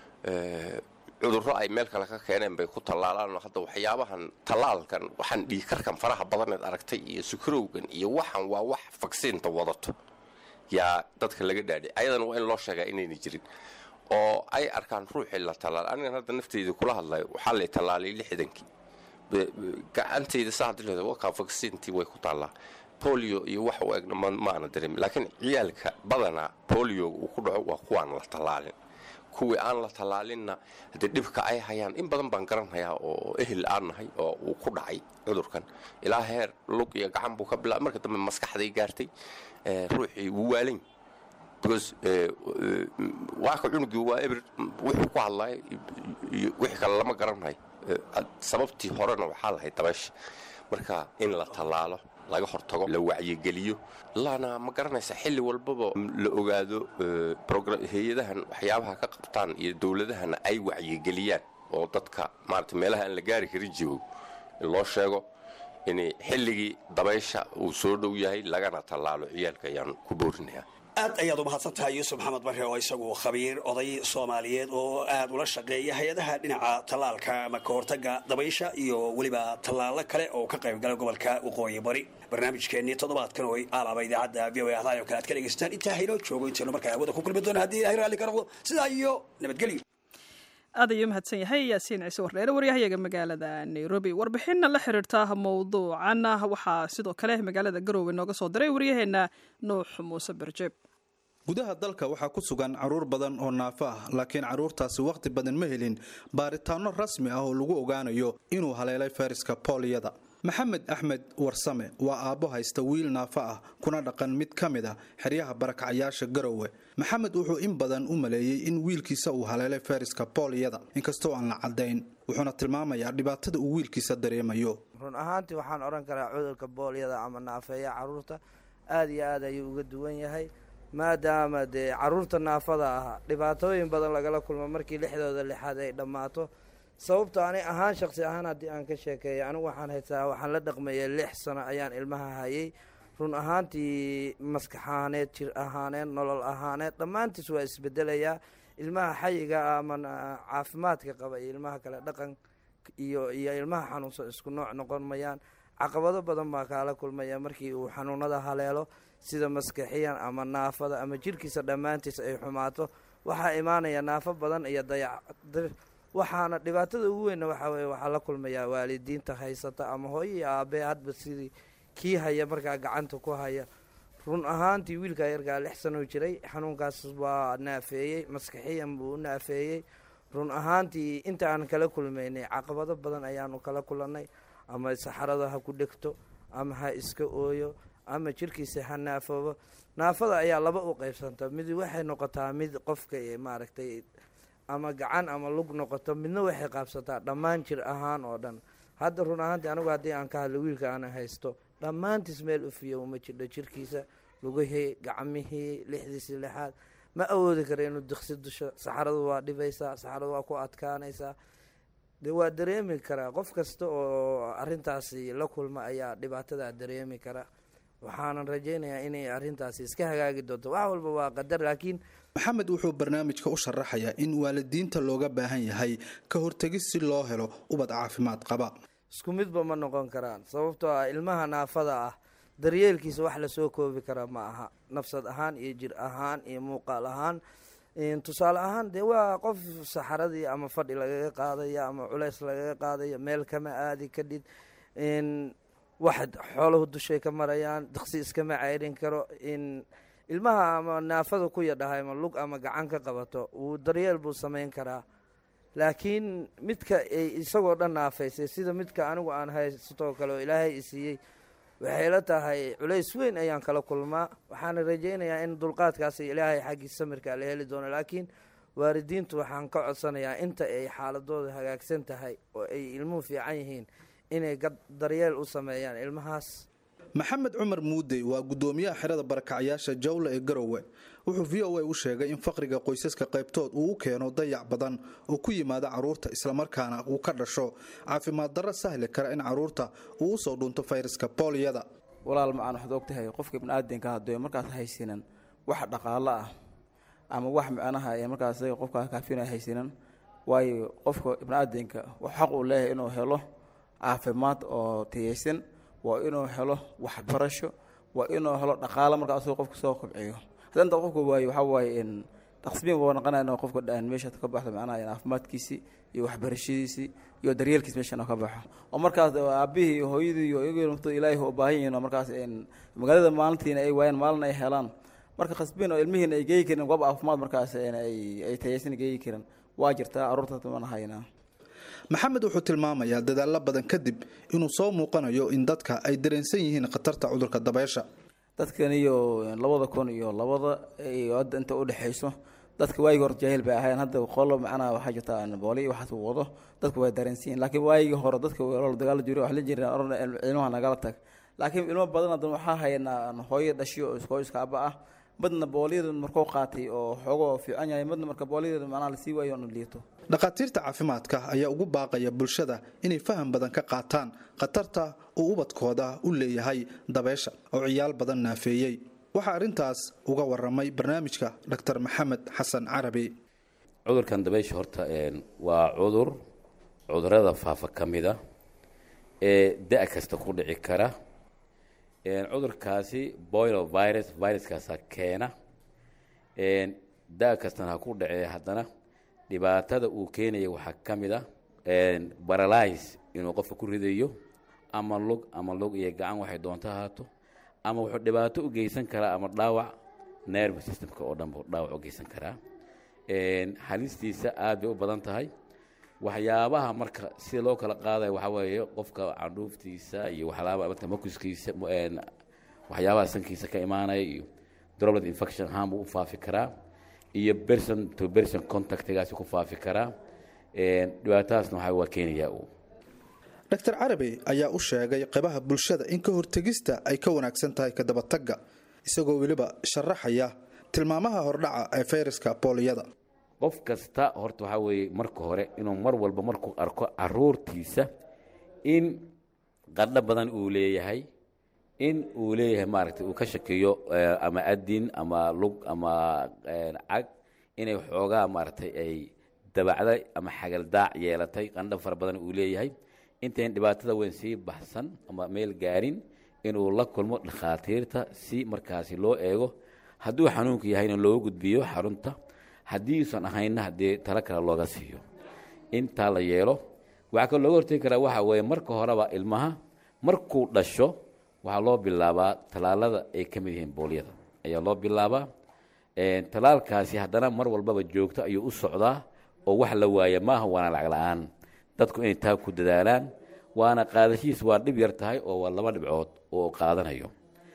cudurro ay meel kale ka keeneen bay ku tallaalaan hadda waxyaabahan tallaalkan waxaan dhiikarkan faraha badaneed aragtay iyo sukarowgan iyo waxan waa wax vaksiinta wadato yaa dadka laga dhaadhay ayadana waa in loo sheegaa inayna jirin oo ay arkaan ruuxii la tallaal anigan hadda nafteyda kula hadlayo waxaa lay tallaalay lixdankii gacantayda saa hadii leedahay wakaa vaksiintii way ku taallaa bolio iyo wax u egna maana dareemin laakiin ciyaalka badanaa bolioga uu ku dhaco waa kuwaan la tallaalin kuwii aan la tallaalinna haddee dhibka ay hayaan in badan baan garanhayaa oo ehel aan nahay oo uu ku dhacay cudurkan ilaa heer lug iyo gacan buu ka bilaabay marka dambe maskaxday gaartay ruuxii wuu waalany because waaka cunugii waa eber wuxuu ku hadlayo iyo wixii kale lama garanhayo sababtii horena waxaa lahayd dabaysha marka in la tallaalo laga hortago la wacyigeliyo laana ma garanaysa xilli walbaba la ogaado hay-adahan waxyaabaha ka qabtaan iyo dowladahana ay wacyigeliyaan oo dadka maarata meelaha aan la gaari karin joogo in loo sheego in xilligii dabaysha uu soo dhow yahay lagana tallaalo ciyaalka ayaan ku boorinayaa aad ayaad u mahadsan tahay yuusuf maxamed barre oo isagu khabiir oday soomaaliyeed oo aad ula shaqeeya hay-adaha dhinaca tallaalka ama ka hortaga dabaysha iyo weliba tallaalo kale oo ka qaybgala gobolka waqooyi bari barnaamijkeennii toddobaadkan oo aalaaba idaacadda v o ahdaay oo kale aad ka dhegaystaan intaa haynoo joogo intaynu markaa hawada ku kulmi doona haddii ilahay raalli ka noqdo sidaa iyo nabadgelyo aad ayuu mahadsan yahay yaasiin ciise warreere waryahayaga magaalada nairobi warbixinna la xiriirta mowduucan waxaa sidoo kale magaalada garoowe nooga soo diray waryaheena nuux muuse berjeeb gudaha dalka waxaa ku sugan caruur badan oo naafo ah laakiin caruurtaasi wakhti badan ma helin baaritaano rasmi ah oo lagu ogaanayo inuu haleelay fayraska booliyada maxamed axmed warsame waa aabbo haysta wiil naafo ah kuna dhaqan mid ka mid a xeryaha barakacayaasha garowe maxamed wuxuu in badan u maleeyey in wiilkiisa uu haleelay fayraska booliyada inkastoo aan la caddayn wuxuuna tilmaamayaa dhibaatada uu wiilkiisa dareemayo run ahaantii waxaan odhan karaa cudurka booliyada ama naafeeya caruurta aada iyo aad ayuu uga duwan yahay maadaama dee caruurta naafada ah dhibaatooyin badan lagala kulmo markii lixdooda lixaad ay dhammaato sababto ani ahaan shaqsi ahaan haddii aan ka sheekeeya anigu waxaan haysaa waxaan la dhaqmayay lix sano ayaan ilmaha hayay run ahaantii maskax ahaaneed jir ahaaneed nolol ahaaneed dhammaantiis waa isbedelayaa ilmaha xayiga ama caafimaadka qaba iyo ilmaha kale dhaqan iyo iyo ilmaha xanuunsan isku nooc noqon mayaan caqabado badan baa kaala kulmaya markii uu xanuunada haleelo sida maskaxiyan ama naafada ama jirkiisa dhammaantiis ay xumaato waxaa imaanaya naafo badan iyo dayac waxaana dhibaatada ugu weynna waxaa weye waxaa la kulmayaa waalidiinta haysata ama hooyo iyo aabbe hadba sidii kii haya markaa gacanta ku haya run ahaantii wiilkaa yarkaa lix sanoo jiray xanuunkaas waa naafeeyey maskaxiyan buu u naafeeyey run ahaantii inta aan kala kulmaynay caqabado badan ayaanu kala kulannay ama saxarada ha ku dhegto ama ha iska ooyo ama jirkiisa ha naafoobo naafada ayaa laba u qeybsanta mid waxay noqotaa mid qofka maaragtay ama gacan ama lug noqoto midna waxay qaabsataa dhammaan jir ahaan oo dhan hadda run ahaantii anigu haddii aan ka hadlo wiilka aana haysto dhammaantiis meel ufiyo uma jirdho jirkiisa lugihii gacmihii lixdiisii lixaad ma awoodi kara inuu diksi dusho saxaradu waa dhibaysaa saxaradu waa ku adkaanaysaa de waa dareemi karaa qof kasta oo arintaasi la kulma ayaa dhibaatadaa dareemi kara waxaanan rajaynayaa inay arintaasi iska hagaagi doonto wax walba waa qadar laakiin maxamed wuxuu barnaamijka u sharaxayaa in waalidiinta looga baahan yahay ka hortegis si loo helo ubad caafimaad qaba isku midba ma noqon karaan sababtoo ah ilmaha naafada ah daryeelkiisa wax lasoo koobi kara ma aha nafsad ahaan iyo jir ahaan iyo muuqaal ahaan tusaale ahaan dee waa qof saxaradii ama fadhi lagaga qaadaya ama culeys lagaga qaadaya meel kama aadi kadhid wax xooluhu dushay ka marayaan diksi iskama ceyrin karo ilmaha ama naafada ku yadhahay ama lug ama gacan ka qabato wuu daryeel buu samayn karaa laakiin midka isagoo dhan naafaysay sida midka anigu aan haystoo kale oo ilaahay isiiyey waxay la tahay culays weyn ayaan kala kulmaa waxaana rajaynayaa in dulqaadkaasi ilaahay xaggii samirka la heli doono laakiin waalidiintu waxaan ka codsanayaa inta ay xaaladooda hagaagsan tahay oo ay ilmuhu fiican yihiin inay daryeel u sameeyaan ilmahaas maxamed cumar muudey waa guddoomiyaha xerada barakacyaasha jawle ee garowe wuxuu v o a u sheegay in faqriga qoysaska qaybtood uu u keeno dayac badan oo ku yimaada caruurta islamarkaana uu ka dhasho caafimaad darro sahli kara in caruurta uu usoo dhunto fayraska booliyada walaal macaan waxaad ogtahay qofka biniaadanka hadduu markaas haysinan wax dhaqaalo ah ama wax micnaha ee markaas qofkaa kaafina haysinan waayo qofka biniaadanka xaq uu leeyahay inuu helo caafimaad oo tiyaysan waa inuu helo waxbarasho waa inuu helo dhaqaalo markaa asagoo qofka soo kobciyo haddii inta qofka waayo waxaa waaye in dhaqsbiin waa noqonaya inuu qofka dhan meesha ka baxdo macnaha caafimaadkiisii iyo waxbarashadiisii iyo daryeelkiis meesha inuu ka baxo oo markaas aabihii iyo hooyadii iyo iyagii naftooda ilaahay u baahan yihiin oo markaas magaalada maalintiina ay waayaan maalin ay helaan marka khasbiin oo ilmihiina ay geeyi karin goob caafimaad markaas ay tayaysan geeyi karin waa jirtaa carruurta mana haynaa maxamed wuxuu tilmaamayaa dadaalo badan kadib inuu soo muuqanayo in dadka ay dareensan yihiin khatarta cudurka dabeysha dadkan iyo labada kun iyo labada iyo hadda inta udhexayso dadka waayigi hore jaahil bay ahayn hadda qolo macnaha waxaa jirta booli iyo waxaas wado dadku way dareensan yihin laakiin waayigii hore dadka dagaalo jiro wax la jira ilmaha nagala tag laakiin ilmo badan haddan waxaa haynaa hooyo dhashiyo oo iskooyiska aba ah midna booliyada markuu qaatay oo xoogoo fiican yahay midna marka booliyada macnaha lasii waayo oona liito dhakhaatiirta caafimaadka ayaa ugu baaqaya bulshada inay faham badan ka qaataan khatarta uu ubadkooda u leeyahay dabeysha oo ciyaal badan naafeeyey waxaa arrintaas uga waramay barnaamijka dr maxamed xasan carabi cudurkan dabeysha horta waa cudur cudurada faafa ka mida ee da- kasta ku dhici kara cudurkaasi boilo virus viruskaasaa keena da- kastana ha ku dhacee haddana dhibaatada uu keenaya waxaa ka mid a baralise inuu qofka ku ridayo ama lug ama lug iyo gacan waxay doonto ahaato ama wuxuu dhibaato u geysan karaa ama dhaawac nerve systemka oo dhan buu dhaawac u geysan karaa halistiisa aad bay u badan tahay waxyaabaha marka sida loo kala qaadayo waxaa weeye qofka candhuuftiisa iyo waxyaaba makuskiisa waxyaabaha sankiisa ka imaanaya iyo droplet infection ahaan buu u faafi karaa iyo person to person contactgaasi ku faafi karaa dhibaatadaasna waxa waa keenayaa uu dr carabi ayaa u sheegay qaybaha bulshada in ka hortegista ay ka wanaagsan tahay ka dabatagga isagoo weliba sharaxaya tilmaamaha hordhaca ee fayraska booliyada qof kasta horta waxaa weeye marka hore inuu mar walba markuu arko caruurtiisa in qadho badan uu leeyahay in uu leeyahay maaragtay uu ka shakiyo ama adin ama lug ama cag inay xoogaa maaragtay ay dabacday ama xagaldaac yeelatay qandho fara badan uu leeyahay intayn dhibaatada weyn sii baxsan ama meel gaarin inuu la kulmo dhakhaatiirta si markaasi loo eego hadduu xanuunku yahayna looga gudbiyo xarunta haddiiusan ahaynna haddii talo kale looga siiyo intaa la yeelo waxaa kaloo looga hortegi karaa waxaa weeye marka horeba ilmaha markuu dhasho waxaa loo bilaabaa tallaalada ay ka mid yihiin booliyada ayaa loo bilaabaa tallaalkaasi haddana mar walbaba joogto ayuu u socdaa oo wax la waaya maaha waana lacag la-aan dadku inay taa ku dadaalaan waana qaadashihiis waa dhib yar tahay oo waa laba dhibcood oo qaadanayo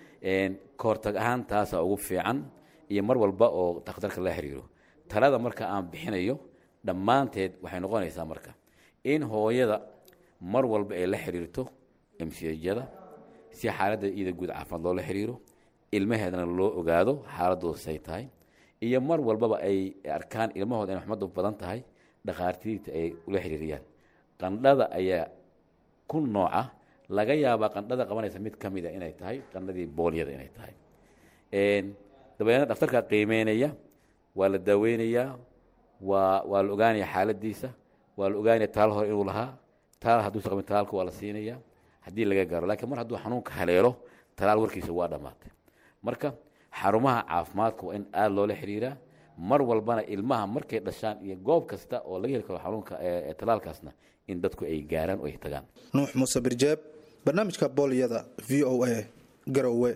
ka hortag ahaan taasaa ugu fiican iyo mar walba oo takhtarka la xiriiro talada marka aan bixinayo dhammaanteed waxay noqonaysaa marka in hooyada mar walba ay la xiriirto emsiyajada si xaaladda iyada guud caafimaad loola xiriiro ilmaheedana loo ogaado xaaladooda say tahay iyo mar walbaba ay arkaan ilmahooda inay xumadu badan tahay dhakhaatiirta ay ula xiriiriyaan qandhada ayaa ku nooca laga yaabaa qandhada qabanaysa mid ka mida inay tahay qandhadii boolyada inay tahay dabeedna dhakhtarkaa qiimeynaya waa la daaweynayaa waa waa la ogaanaya xaaladiisa waa la ogaanaya taal hore inuu lahaa taal hadduusa qabin talaalka waa la siinaya haddii laga gaaro laakiin mar hadduu xanuunka haleelo talaal warkiisa waa dhammaatay marka xarumaha caafimaadka waa in aada loola xiriiraa mar walbana ilmaha markay dhashaan iyo goob kasta oo laga heli karo xanuunka talaalkaasna in dadku ay gaaraan oo ay tagaan nuux muuse birjeeb barnaamijka boolyada v o a garowe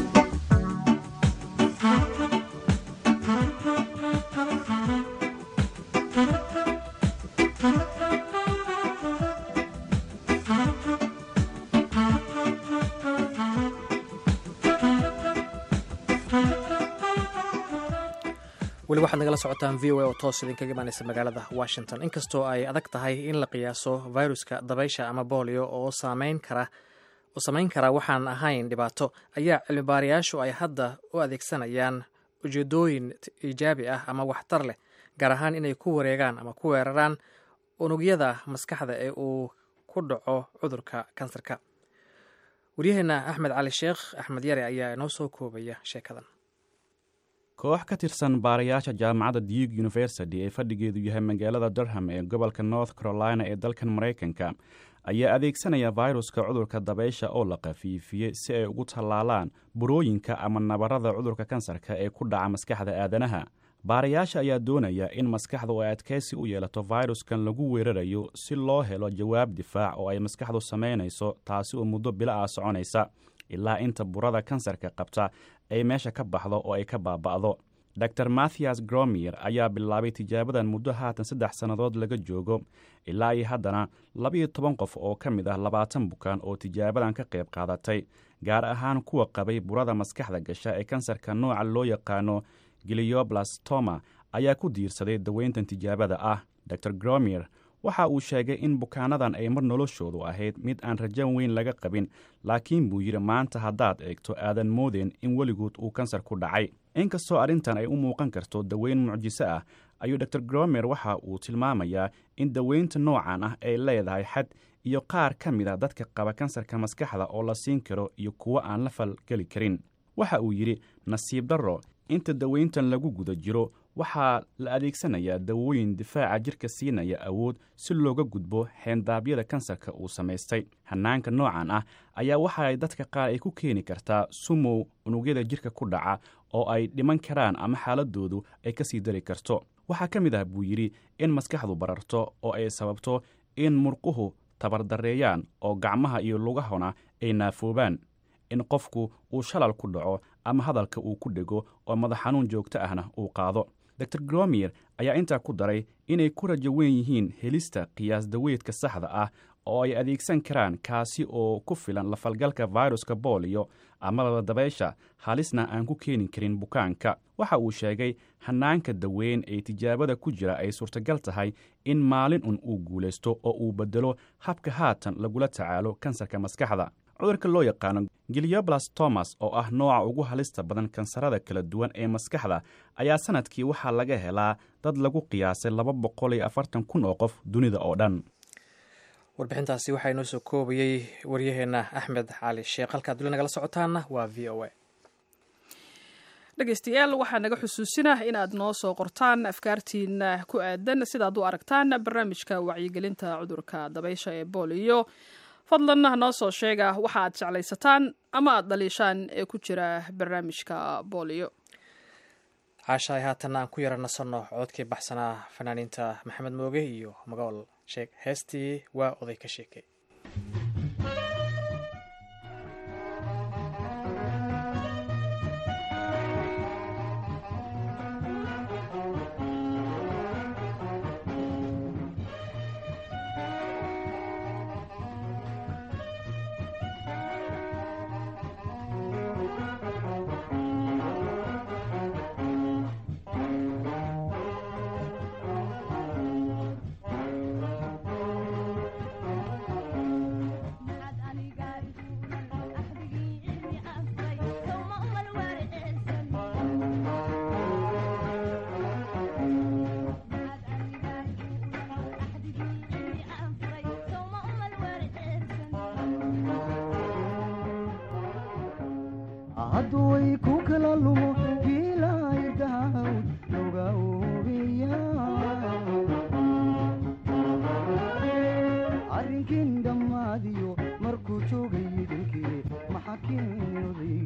weli waxaad nagala socotaan v o a oo toos idinkaga imaaneysa magaalada washington inkastoo ay adag tahay in la qiyaaso viruska dabaysha ama boolio oo saameyn kara oo samayn kara waxaan ahayn dhibaato ayaa cilmibaarayaashu ay hadda u adeegsanayaan ujeedooyin iijaabi ah ama waxtar leh gaar ahaan inay ku wareegaan ama ku weeraraan unugyada maskaxda ee uu ku dhaco cudurka kansarka waryaheena axmed cali sheekh axmed yare ayaa inoo soo koobaya sheekadan koox ka tirsan baarayaasha jaamacadda duke university ee fadhigeedu yahay magaalada durham ee gobolka north carolina ee dalkan maraykanka ayaa adeegsanaya fayruska cudurka dabaysha oo la khafiifiyey si ay ugu tallaalaan burooyinka ama nabarada cudurka kansarka ee ku dhaca maskaxda aadanaha baarayaasha ayaa doonaya in maskaxdu ay adkaysi u yeelato fayruskan lagu weerarayo si loo helo jawaab difaac oo ay maskaxdu samaynayso taasi oo muddo bilo ah soconaysa ilaa inta burada kansarka qabta ay meesha ka baxdo oo ay ka baaba'do dor mathias gromier ayaa bilaabay tijaabadan muddo haatan saddex sannadood laga joogo ilaa iyo haddana labiyo toban qof oo ka mid ah labaatan bukaan oo tijaabadan ka qayb qaadatay gaar ahaan kuwa qabay burada maskaxda gasha ee kansarka nooca loo yaqaano gilioblastoma ayaa ku diirsaday daweyntan tijaabada ah dor gromier waxa uu sheegay in bukaanadan ay mar noloshoodu ahayd mid aan rajan weyn laga qabin laakiin buu yidhi maanta haddaad eegto aadan moodeen in weligood uu kansar ku dhacay inkastoo arrintan ay u muuqan karto daweyn mucjiso ah ayuu dor gromer waxa uu tilmaamayaa in daweynta noocan ah ay leedahay xad iyo qaar ka mid a dadka qaba kansarka maskaxda oo la siin karo iyo kuwo aan la falgeli karin waxa uu yidhi nasiib darro inta daweyntan lagu guda jiro waxaa la adeegsanayaa dawooyin difaaca jirka siinaya awood si looga gudbo xeendaabyada kansarka uu samaystay hanaanka noocan ah ayaa waxaay dadka qaar ay ku keeni kartaa sumow unugyada jirka ku dhaca oo ay dhiman karaan ama xaaladoodu ay ka sii dari karto waxaa ka mid ah buu yidhi in maskaxdu bararto oo ay sababto in murquhu tabardareeyaan oo gacmaha iyo lugahona ay naafoobaan in qofku uu shalal ku dhaco ama hadalka uu ku dhego oo madax xanuun joogto ahna uu qaado dor gromier ayaa intaa ku daray inay ku rajo weyn yihiin helista qiyaas daweydka saxda ah oo ay adeegsan karaan kaasi oo ku filan lafalgalka fayruska booliyo ama dabaysha halisna aan ku keeni karin bukaanka waxa uu sheegay hanaanka daweyn ee tijaabada ku jira ay suurtagal tahay in maalin un uu guulaysto oo uu bedelo habka haatan lagula tacaalo kansarka maskaxda cudurka loo yaqaano gilioblastomas oo ah nooca ugu halista badan kansarada kala duwan ee maskaxda ayaa sanadkii waxaa laga helaa dad lagu qiyaasay laba boqol iyo afartan kun oo qof dunida oo dhan warbixintaasi waxaa inoo soo koobayey waryaheena axmed cali sheekh halkaad duli nagala socotaana waa v o a dhegeystayaal waxaa naga xusuusinah inaad noo soo qortaan afkaartiina ku aadan sidaad u aragtaan barnaamijka wacyigelinta cudurka dabaysha ee booliyo fadlan noo soo sheega waxa aad jeclaysataan ama aad dhaliishaan ee ku jira barnaamijka booliyo caashaay haatanna aan ku yara nasanno codkii baxsanaa fanaaniinta maxamed mooge iyo magool sheeg heestii waa oday ka sheekay hadduway ku kala lumo giilaydahawd loga oobiya arrinkin dhammaadiyo markuu joogay idinkii maxaa keenoday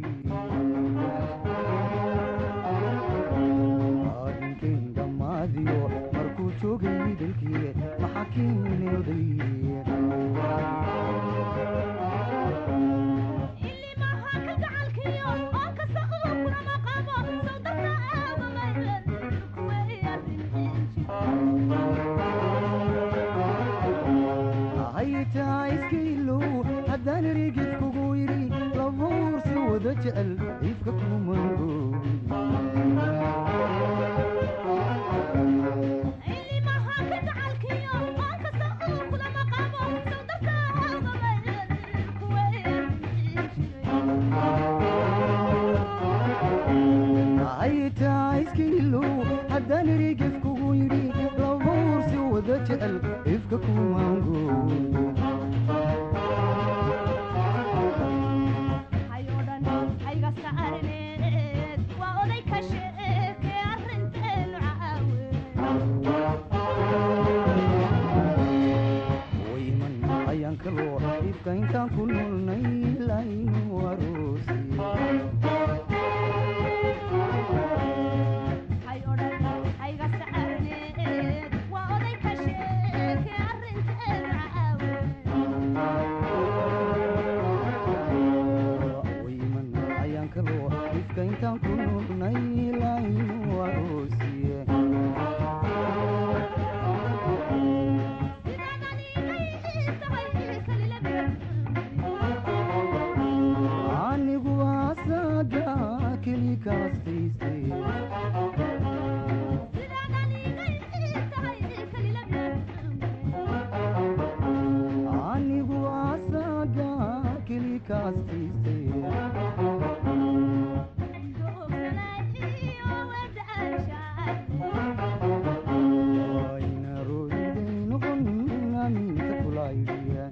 arrinkin dhammaadiyo markuu joogay idinkii maxaa keenoday haytaa iskailow haddaan erigid kugu yidhi labuursi wada jecel iifka kumango haytaa iskailow haddaan erigid kugu yidhi labuursi wada jecel iifka kumango wayman ayaan kaloo ifka intaan ku nolnay laynu aroosi wayman ayaan kaloo ifka intaan ku nolnay laynu aroosiye anigu asaga keli kaastaystay anigu asaga keli kaastaystay wayna roodiday noqon aaminta kulaydhiya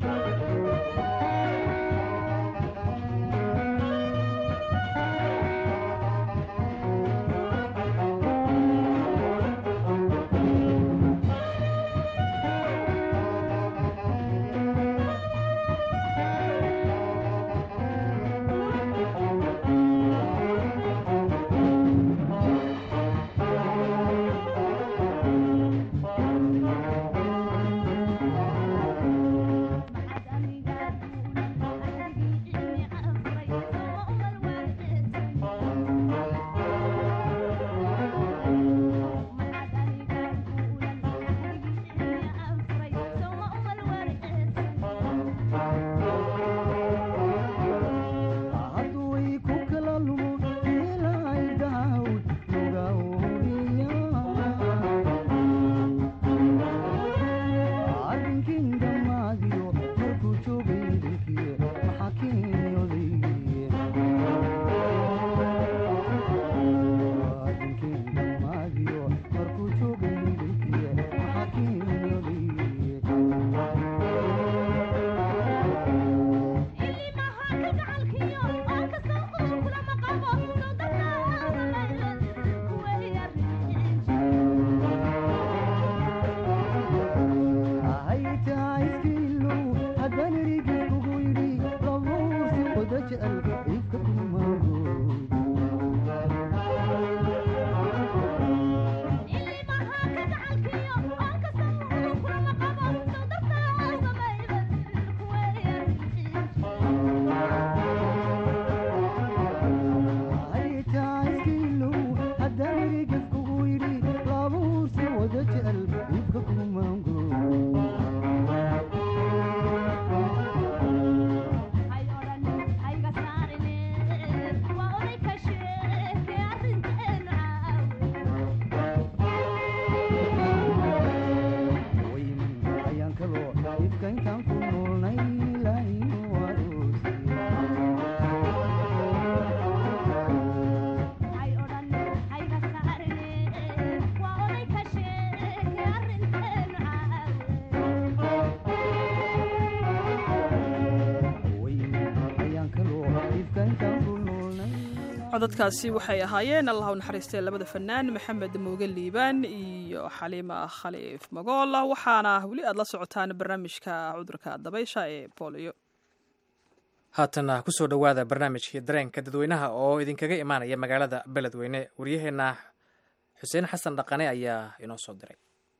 codadkaasi waxay ahaayeen allah u naxariistay labada fanaan maxamed mooge liibaan iyo xaliima khaliif magool waxaana weli aad la socotaan barnaamijka cudurka dabaysha ee booliyo haatana kusoo dhowaada barnaamijkii dareenka dadweynaha oo idinkaga imaanaya magaalada beledweyne waryaheena xuseen xasan dhaqane ayaa inoo soo diray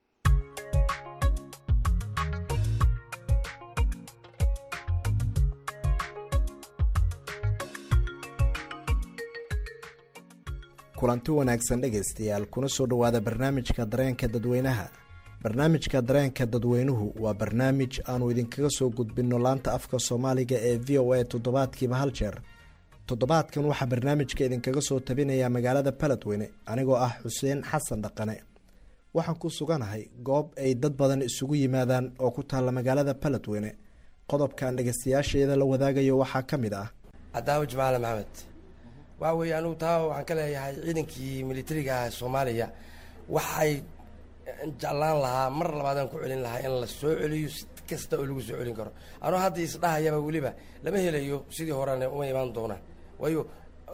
kulanti wanaagsan dhegaystayaal kuna soo dhowaada barnaamijka dareenka dadweynaha barnaamijka dareenka dadweynuhu waa barnaamij aanu idinkaga soo gudbinno laanta afka soomaaliga ee v o a toddobaadkiiba hal jeer toddobaadkan waxaa barnaamijka idinkaga soo tabinayaa magaalada baledweyne anigoo ah xuseen xasan dhaqane waxaan ku suganahay goob ay dad badan isugu yimaadaan oo ku taalla magaalada baledweyne qodobkan dhegaystayaasheeda la wadaagayo waxaa ka mid ah cadaawo jamaale maxamed waxa weeye anugu taa waxaan ka leeyahay ciidankii militariga soomaaliya waxay jeclaan lahaa mar labaadaan ku celin lahaa in la soo celiyo si kasta oo lagu soo celin karo anuu hadda isdhahayaba weliba lama helayo sidii horena uma imaan doonaan waayo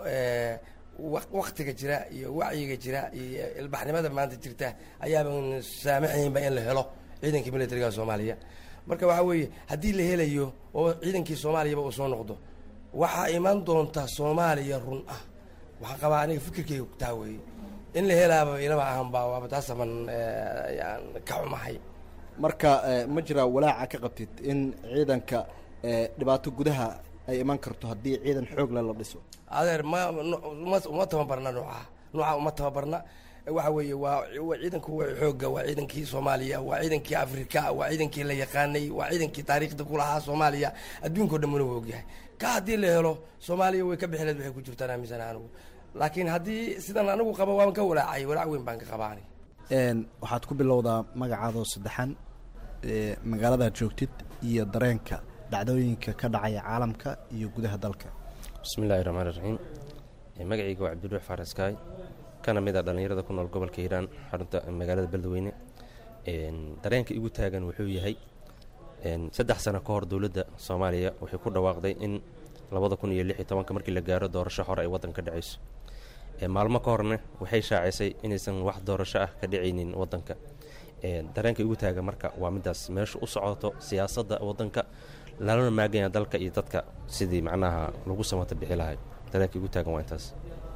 waktiga jira iyo wacyiga jira iyo ilbaxnimada maanta jirta ayaaban saamaxaynba in la helo ciidankii militariga soomaaliya marka waxaa weeye haddii la helayo oo ciidankii soomaaliyaba uu soo noqdo waxaa imaan doonta soomaaliya run ah waxaan qabaa aniga fikirkeyga taa weeye in la helaaba ilama ahanba waaba taasaban yaan ka xumahay marka ma jiraa walaaca ka qabtid in ciidanka dhibaato gudaha ay iman karto haddii ciidan xoogle la dhiso adeer ma uma uma tababarna nooca nooca uma tababarna waxa weeye waa waa ciidanku waa xoogga waa ciidankii soomaaliya waa ciidankii afrika waa ciidankii la yaqaanay waa ciidankii taariikhda ku lahaa soomaaliya adduunkao dhan mana wa ogyahay ka haddii la helo soomaaliya way ka bixileed waxay ku jirtaan aaminsan anigu laakiin haddii sidan anigu qaba waan ka walaacay walaac weyn baan ka qabaa aniga waxaad ku bilowdaa magacaadoo saddexan magaaladaad joogtid iyo dareenka dhacdooyinka ka dhacaya caalamka iyo gudaha dalka bismillahi raxmaan iraxiim magacayga waa cabdiruux faaraskaay kana mid a dhallinyarada ku nool gobolka hiiraan xarunta magaalada beledweyne dareenka igu taagan wuxuu yahay saddex sano ka hor dowladda soomaaliya waxay ku dhawaaqday in labada kun iyo lix iyo tobanka markii la gaaro doorasho hore ay waddanka ka dhacayso maalmo ka horna waxay shaacisay inaysan wax doorasho ah ka dhicaynin waddanka dareenka igu taagan marka waa midaas meesha u socoto siyaasadda waddanka lalana maaganya dalka iyo dadka sidii macnaha lagu samata bixi lahay dareenka igu taagan waa intaas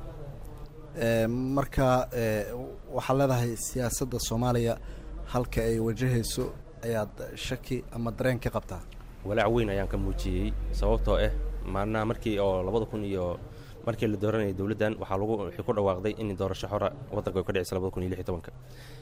marka waxaad leedahay siyaasadda soomaaliya halka ay wajahayso ayaad shaki ama dareen ka qabtaa walaac weyn ayaan ka muujiyey sababtoo ah maalnaha markii oo labada kun iyo markii la dooranayay dowladdan waxaa lagu waxay ku dhawaaqday in doorasho xora waddanka ay ka dhicisa labada kun iyo lix iyo tobanka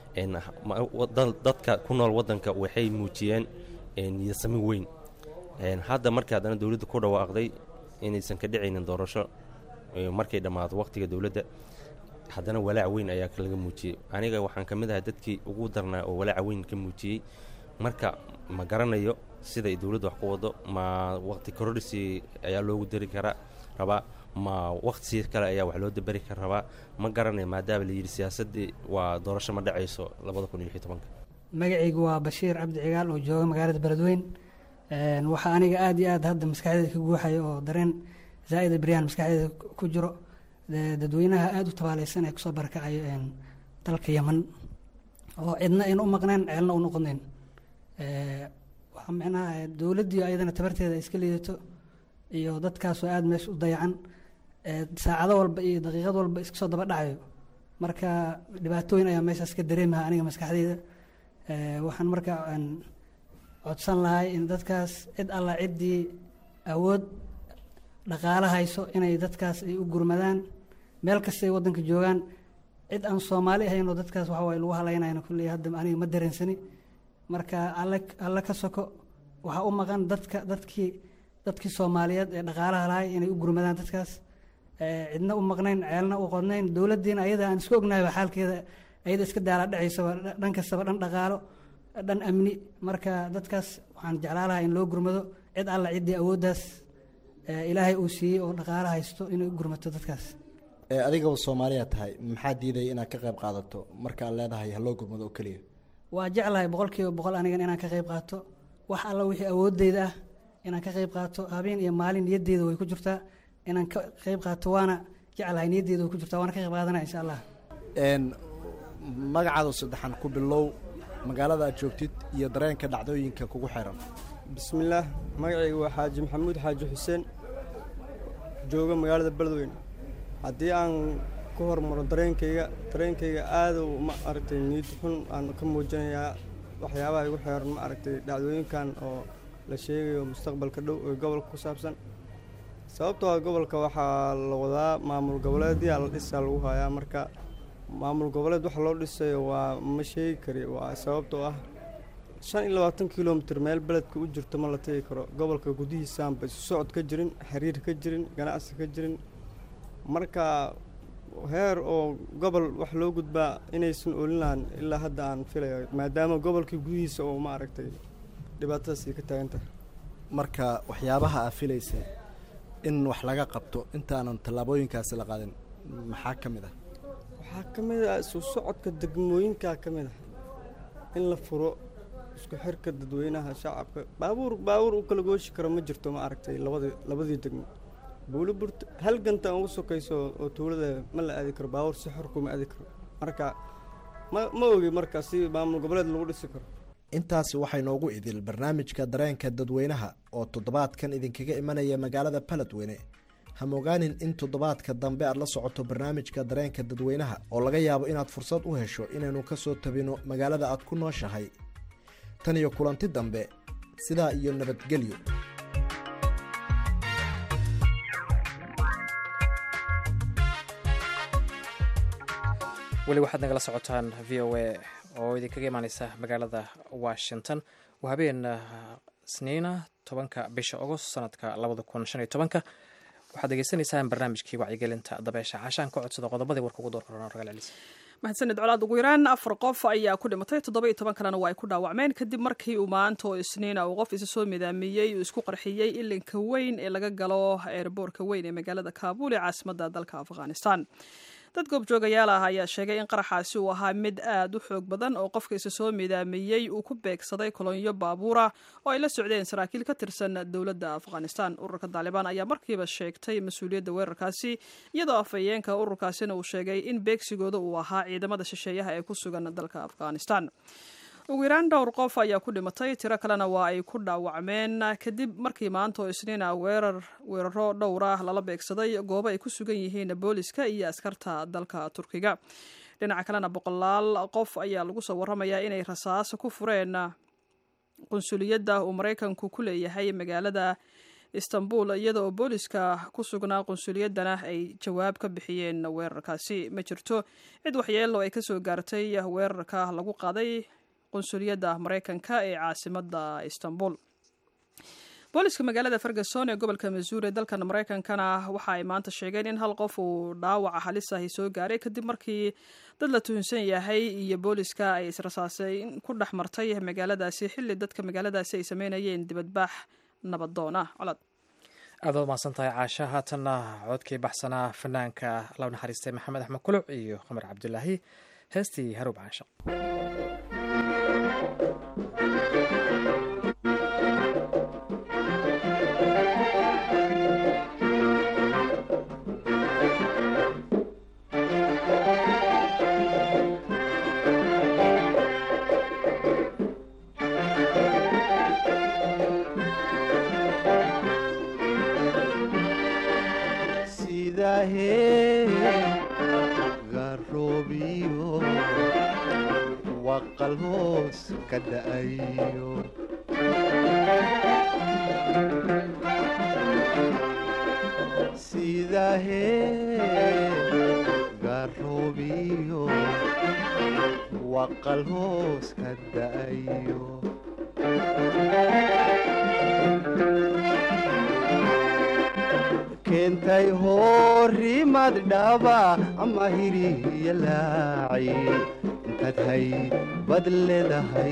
dadka ku nool waddanka waxay muujiyeen niyasami weyn hadda markii haddana dowladda ku dhawaaqday inaysan ka dhicaynin doorasho markay dhammaato waqtiga dowladda haddana walaac weyn ayaa laga muujiyey aniga waxaan ka mid ahay dadkii ugu darnaa oo walaaca weyn ka muujiyey marka ma garanayo siday dowladda wax ku wado ma waqti kororisi ayaa loogu dari karaa rabaa ma waqti kale ayaa wax loo daberi kara rabaa ma garanayo maadaama la yidhi siyaasaddii waa doorasho ma dhacayso labada kun iyo lix iyo tobanka magacaygu waa bashiir cabdi cigaal oo jooga magaalada beledweyn waxaa aniga aada iyo aad hadda maskaxdeeda ka guuxaya oo dareen zaa'ida beryaan maskaxdeeda ku jiro dadweynaha aada u tabaaleysan ee kusoo barakacayo dalka yeman oo cidna ayna u maqneen ceelna u noqonayn waxaa micnaha dowladdii ayadana tabarteeda ay iska liidato iyo dadkaasoo aada meesha u dayacan saacado walba iyo daqiiqad walba iska soo daba dhacayo marka dhibaatooyin ayaa meeshaas ka dareemaha aniga maskaxdeyda waxaan marka codsan lahay in dadkaas cid alla ciddii awood dhaqaalo hayso inay dadkaas ay u gurmadaan meel kastay waddanka joogaan cid aan soomaali ahayn oo dadkaas waxa waye lagu halaynayna kulley hadda aniga ma dareensani marka alle alle ka soko waxaa u maqan dadka dadkii dadkii soomaaliyeed ee dhaqaalaha lahay inay u gurmadaan dadkaas cidna u maqnayn ceelna u qodnayn dowladdiina ayada aan isku ognahayba xaalkeeda ayada iska daala dhacaysaba dhan kastaba dhan dhaqaalo dhan amni marka dadkaas waxaan jeclaa lahaa in loo gurmado cid alla ciddii awooddaas ilaahay uu siiyey oo dhaqaalo haysto inay u gurmato dadkaas adigaba soomaaliya tahay maxaa diidaya inaad ka qayb qaadato markaad leedahay haloo gurmado oo keliya waa jeclahay boqol kiiba boqol anigan inaan ka qayb qaato wax alla wixii awooddeyda ah inaan ka qayb qaato habeen iyo maalin niyadeyda way ku jirtaa inaan ka qayb qaato waana jeclahay niyaddeedu ku jirta waana ka qayb qaadanaya insha allah n magacaadu saddexan ku bilow magaalada aad joogtid iyo dareenka dhacdooyinka kugu xiran bismillaah magacayga waa xaaji maxamuud xaaji xuseen jooga magaalada beledweyne haddii aan ku hormaro dareenkayga dareenkayga aada u ma aragtay niyad xun aan ka muujinayaa waxyaabaha igu xeeran ma aragtay dhacdooyinkan oo la sheegayo mustaqbalka dhow ee gobolka ku saabsan sababtoo ah gobolka waxaa la wadaa maamul goboleedyaa la dhisaa lagu hayaa marka maamul goboleed waxa loo dhisayo waa ma sheegi kari waa sababtoo ah shan iyo labaatan kilomitir meel beledka u jirto ma la tegi karo gobolka gudihiisaanba isu socod ka jirin xiriir ka jirin ganacsi ka jirin marka heer oo gobol wax loo gudbaa inaysan olin lahan ilaa hadda aan filayo maadaama gobolkii gudihiisa oo ma aragtay dhibaatadaasi ka taagan tahay marka waxyaabaha aa filaysay in wax laga qabto intaanan tallaabooyinkaasi la qaadin maxaa ka mid ah waxaa ka mid ah isu socodka degmooyinkaa ka mid ah in la furo isku xirka dadweynaha shacabka baabuur baabuur u kala gooshi karo ma jirto ma aragtay labadii labadii degmo buuli burta hal ganta ugu sokayso oo tuulada ma la aadi karo baabuur si xor kuma aadi karo marka ma ma ogi marka si maamul goboleed lagu dhisi karo intaasi waxay noogu idil barnaamijka dareenka dadweynaha oo toddobaadkan idinkaga imanaya magaalada baledweyne hamogaanin in toddobaadka dambe aad la socoto barnaamijka dareenka dadweynaha oo laga yaabo inaad fursad u hesho inaynu ka soo tabino magaalada aad ku nooshahay tan iyo kulanti dambe sidaa iyo nabadgelyo weli waxaad nagala socotaan v o a oo idinkaga imaaneysa magaalada washington waa habeen isniina tobanka bisha agost sanadka labada kun shan iyo tobanka waxaad degeysanaysaan barnaamijkii wacyigelinta dabeesha caashaan ka codsada qodobadii warka ugu doorkorona ragal celis mahadsanid colaad ugu yaraan afar qof ayaa ku dhimatay toddoba iyo toban kalena waa ay ku dhaawacmeen kadib markii uu maanta oo isniina uu qof isa soo midaamiyey uu isku qarxiyey ilinka weyn ee laga galo eerboorka weyn ee magaalada kaabul ee caasimadda dalka afghanistan dad goobjoogayaal ah ayaa sheegay in qaraxaasi uu ahaa mid aad u xoog badan oo qofka isa soo midaamiyey uu ku beegsaday kolonyo baabuura oo ay la socdeen saraakiil ka tirsan dowladda afghanistan ururka taalibaan ayaa markiiba sheegtay mas-uuliyadda weerarkaasi iyadoo afhayeenka ururkaasina uu sheegay in beegsigooda uu ahaa ciidamada shisheeyaha ee ku sugan dalka afghanistan ugu yaraan dhowr qof ayaa ku dhimatay tiro kalena waa ay ku dhaawacmeen kadib markii maanta oo isniina weerar weeraro dhowr ah lala beegsaday goobo ay ku sugan yihiin booliska iyo askarta dalka turkiga dhinaca kalena boqolaal qof ayaa lagu soo waramayaa inay rasaas ku fureen qunsuliyadda uu maraykanku ku leeyahay magaalada istanbul iyada oo booliska ku sugnaa qunsuliyaddana ay jawaab ka bixiyeen weerarkaasi ma jirto cid waxyeelo ay kasoo gaartay weerarka lagu qaaday qunsuliyadda maraykanka ee caasimadda istanbul booliska magaalada ferguson ee gobolka missouri dalkan maraykankana waxa ay maanta sheegeen in hal qof uu dhaawaca halis ahi soo gaaray kadib markii dad la tuhunsan yahay iyo booliska ay israsaasay ku dhex martay magaaladaasi xilli dadka magaaladaasi ay sameynayeen dibadbaax nabadoon ah colaad aad waad mahadsan tahay caasha haatanna codkii baxsanaa fanaanka law naxariistay maxamed axmed kuluc iyo qamar cabdulaahi heestii haruub caasha garoobiyo waqal hoos ka da'ayo sidahee garoobiyo waqal hoos ka da'ayo keentay horimad dhaba ama hiriya laaci intaad hay bad leedahay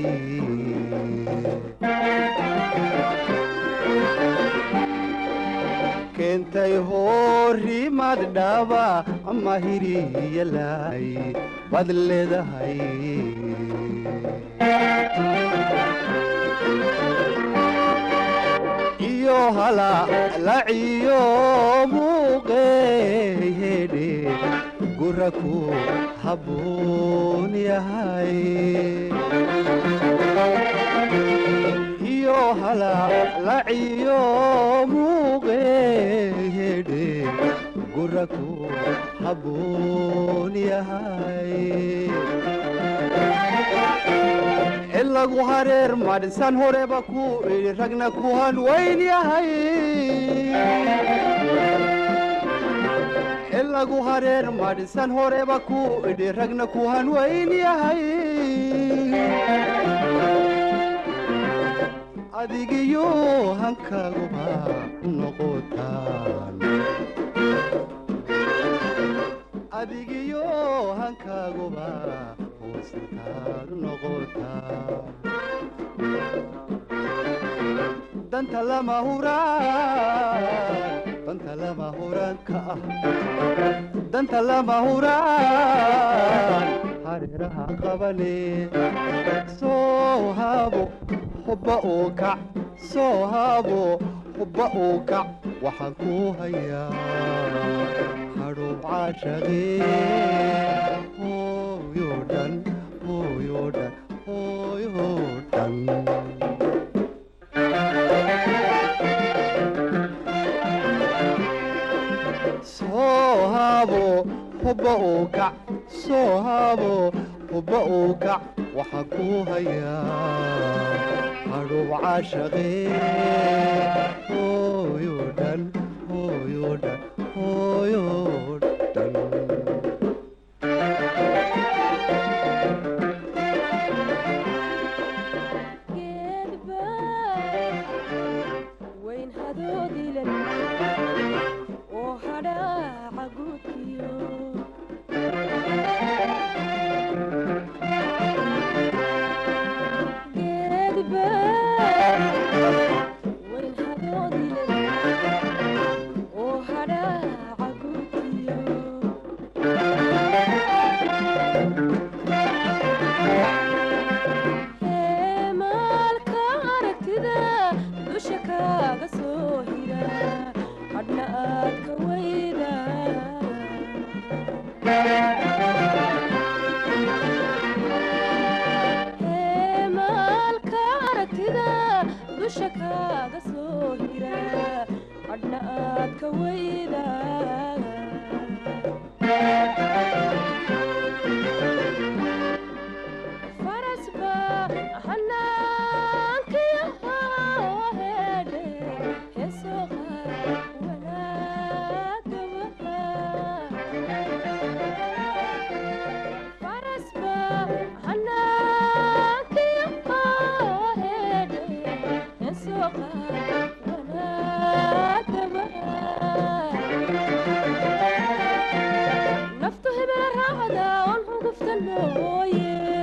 keentay horimad dhaba ama hiriya laaci bad leedahay iyo hala laciyo muuqey hedhe gura ku habboon yahay iyo halalaciyo muuqeedhe gura ku habboon yahay ilagu hareer madhisan horeba ku idhi ragna ku hanweyn yahay ilagu hareer madhisan horeba ku idhi ragna ku hanweyn yahay adigiyo hankaaguba noqotaan adigiyo hankaaguba hoosintaad noqotaan danta lama huraan danta lama huraanka ah danta lama huraan hareeraha qabane soo haabo hubba uu kac soo haabo hubba uu kac waxaan ku hayaa hadhow caashaqee hooyo dhan hooyo dhan hooyo dhan soo haabo hubba uu kac soo haabo hubba uu kac waxaan ku hayaa hadhow caashaqee hooyo dhan hooyo dhan hooyo dhan wayn hadoodilan oo hadhaaca guudkiyo geedba wayn hadoodilan oo hadhaaca guudkiyo heemaalka aragtida dusha kaaga soo hira hadhna aad ka weyda heemaalka aragtida dusha kaaga soo hira hadhna aad ka weyda farasba hanaankiyo hedhe heesoqa wanaagaba farasba hanaankiyo hedhe heesoqa wanaagaba naftu hebela raacda on huguftan mooye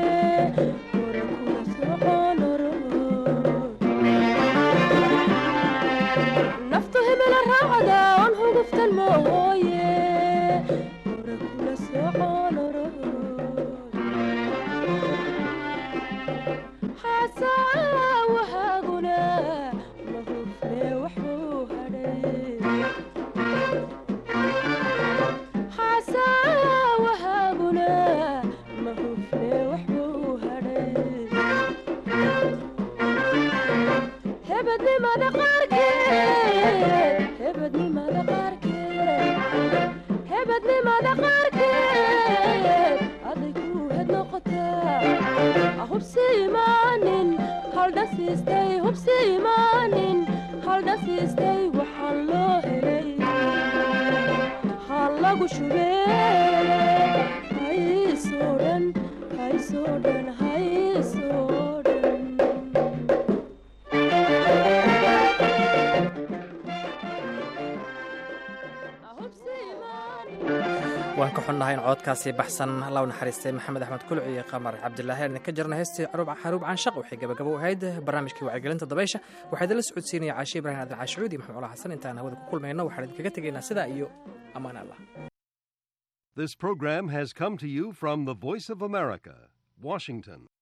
naftu hebela raacda on huguftan mooye hore kula soconoro xasaawahaguna ma hufne waxbuu hadhay xasaawahaguna ma hufne waxbuu hadhay hebednimada qaarkeed hebednimada qaarkeed hebednimada qaarkeed aday ku hed noqotaa hubsi imaanin haldhasiistay hubsi imaanin haldhasiistay waxaan loo helay ha lagu shubee haysoo dhan haysoo dhan haysoo dhan waan ka xunnahay in cododkaasi baxsan law naxariistay maxamed axmed kulci iyo qamar cabdilaahi aan idinka jarna heestii xaruub caanshaq waxay gabagabo u ahayd barnaamijkii wacyigelinta dabaysha waxaa idinla socodsiinaya caashi ibraahim adil caashicuud iyo maxamed ola xasan intaan hawada ku kulmayno waxaan idinkaga tegaynaa sidaa iyo ammaan allah This program has come to you from the Voice of America, Washington.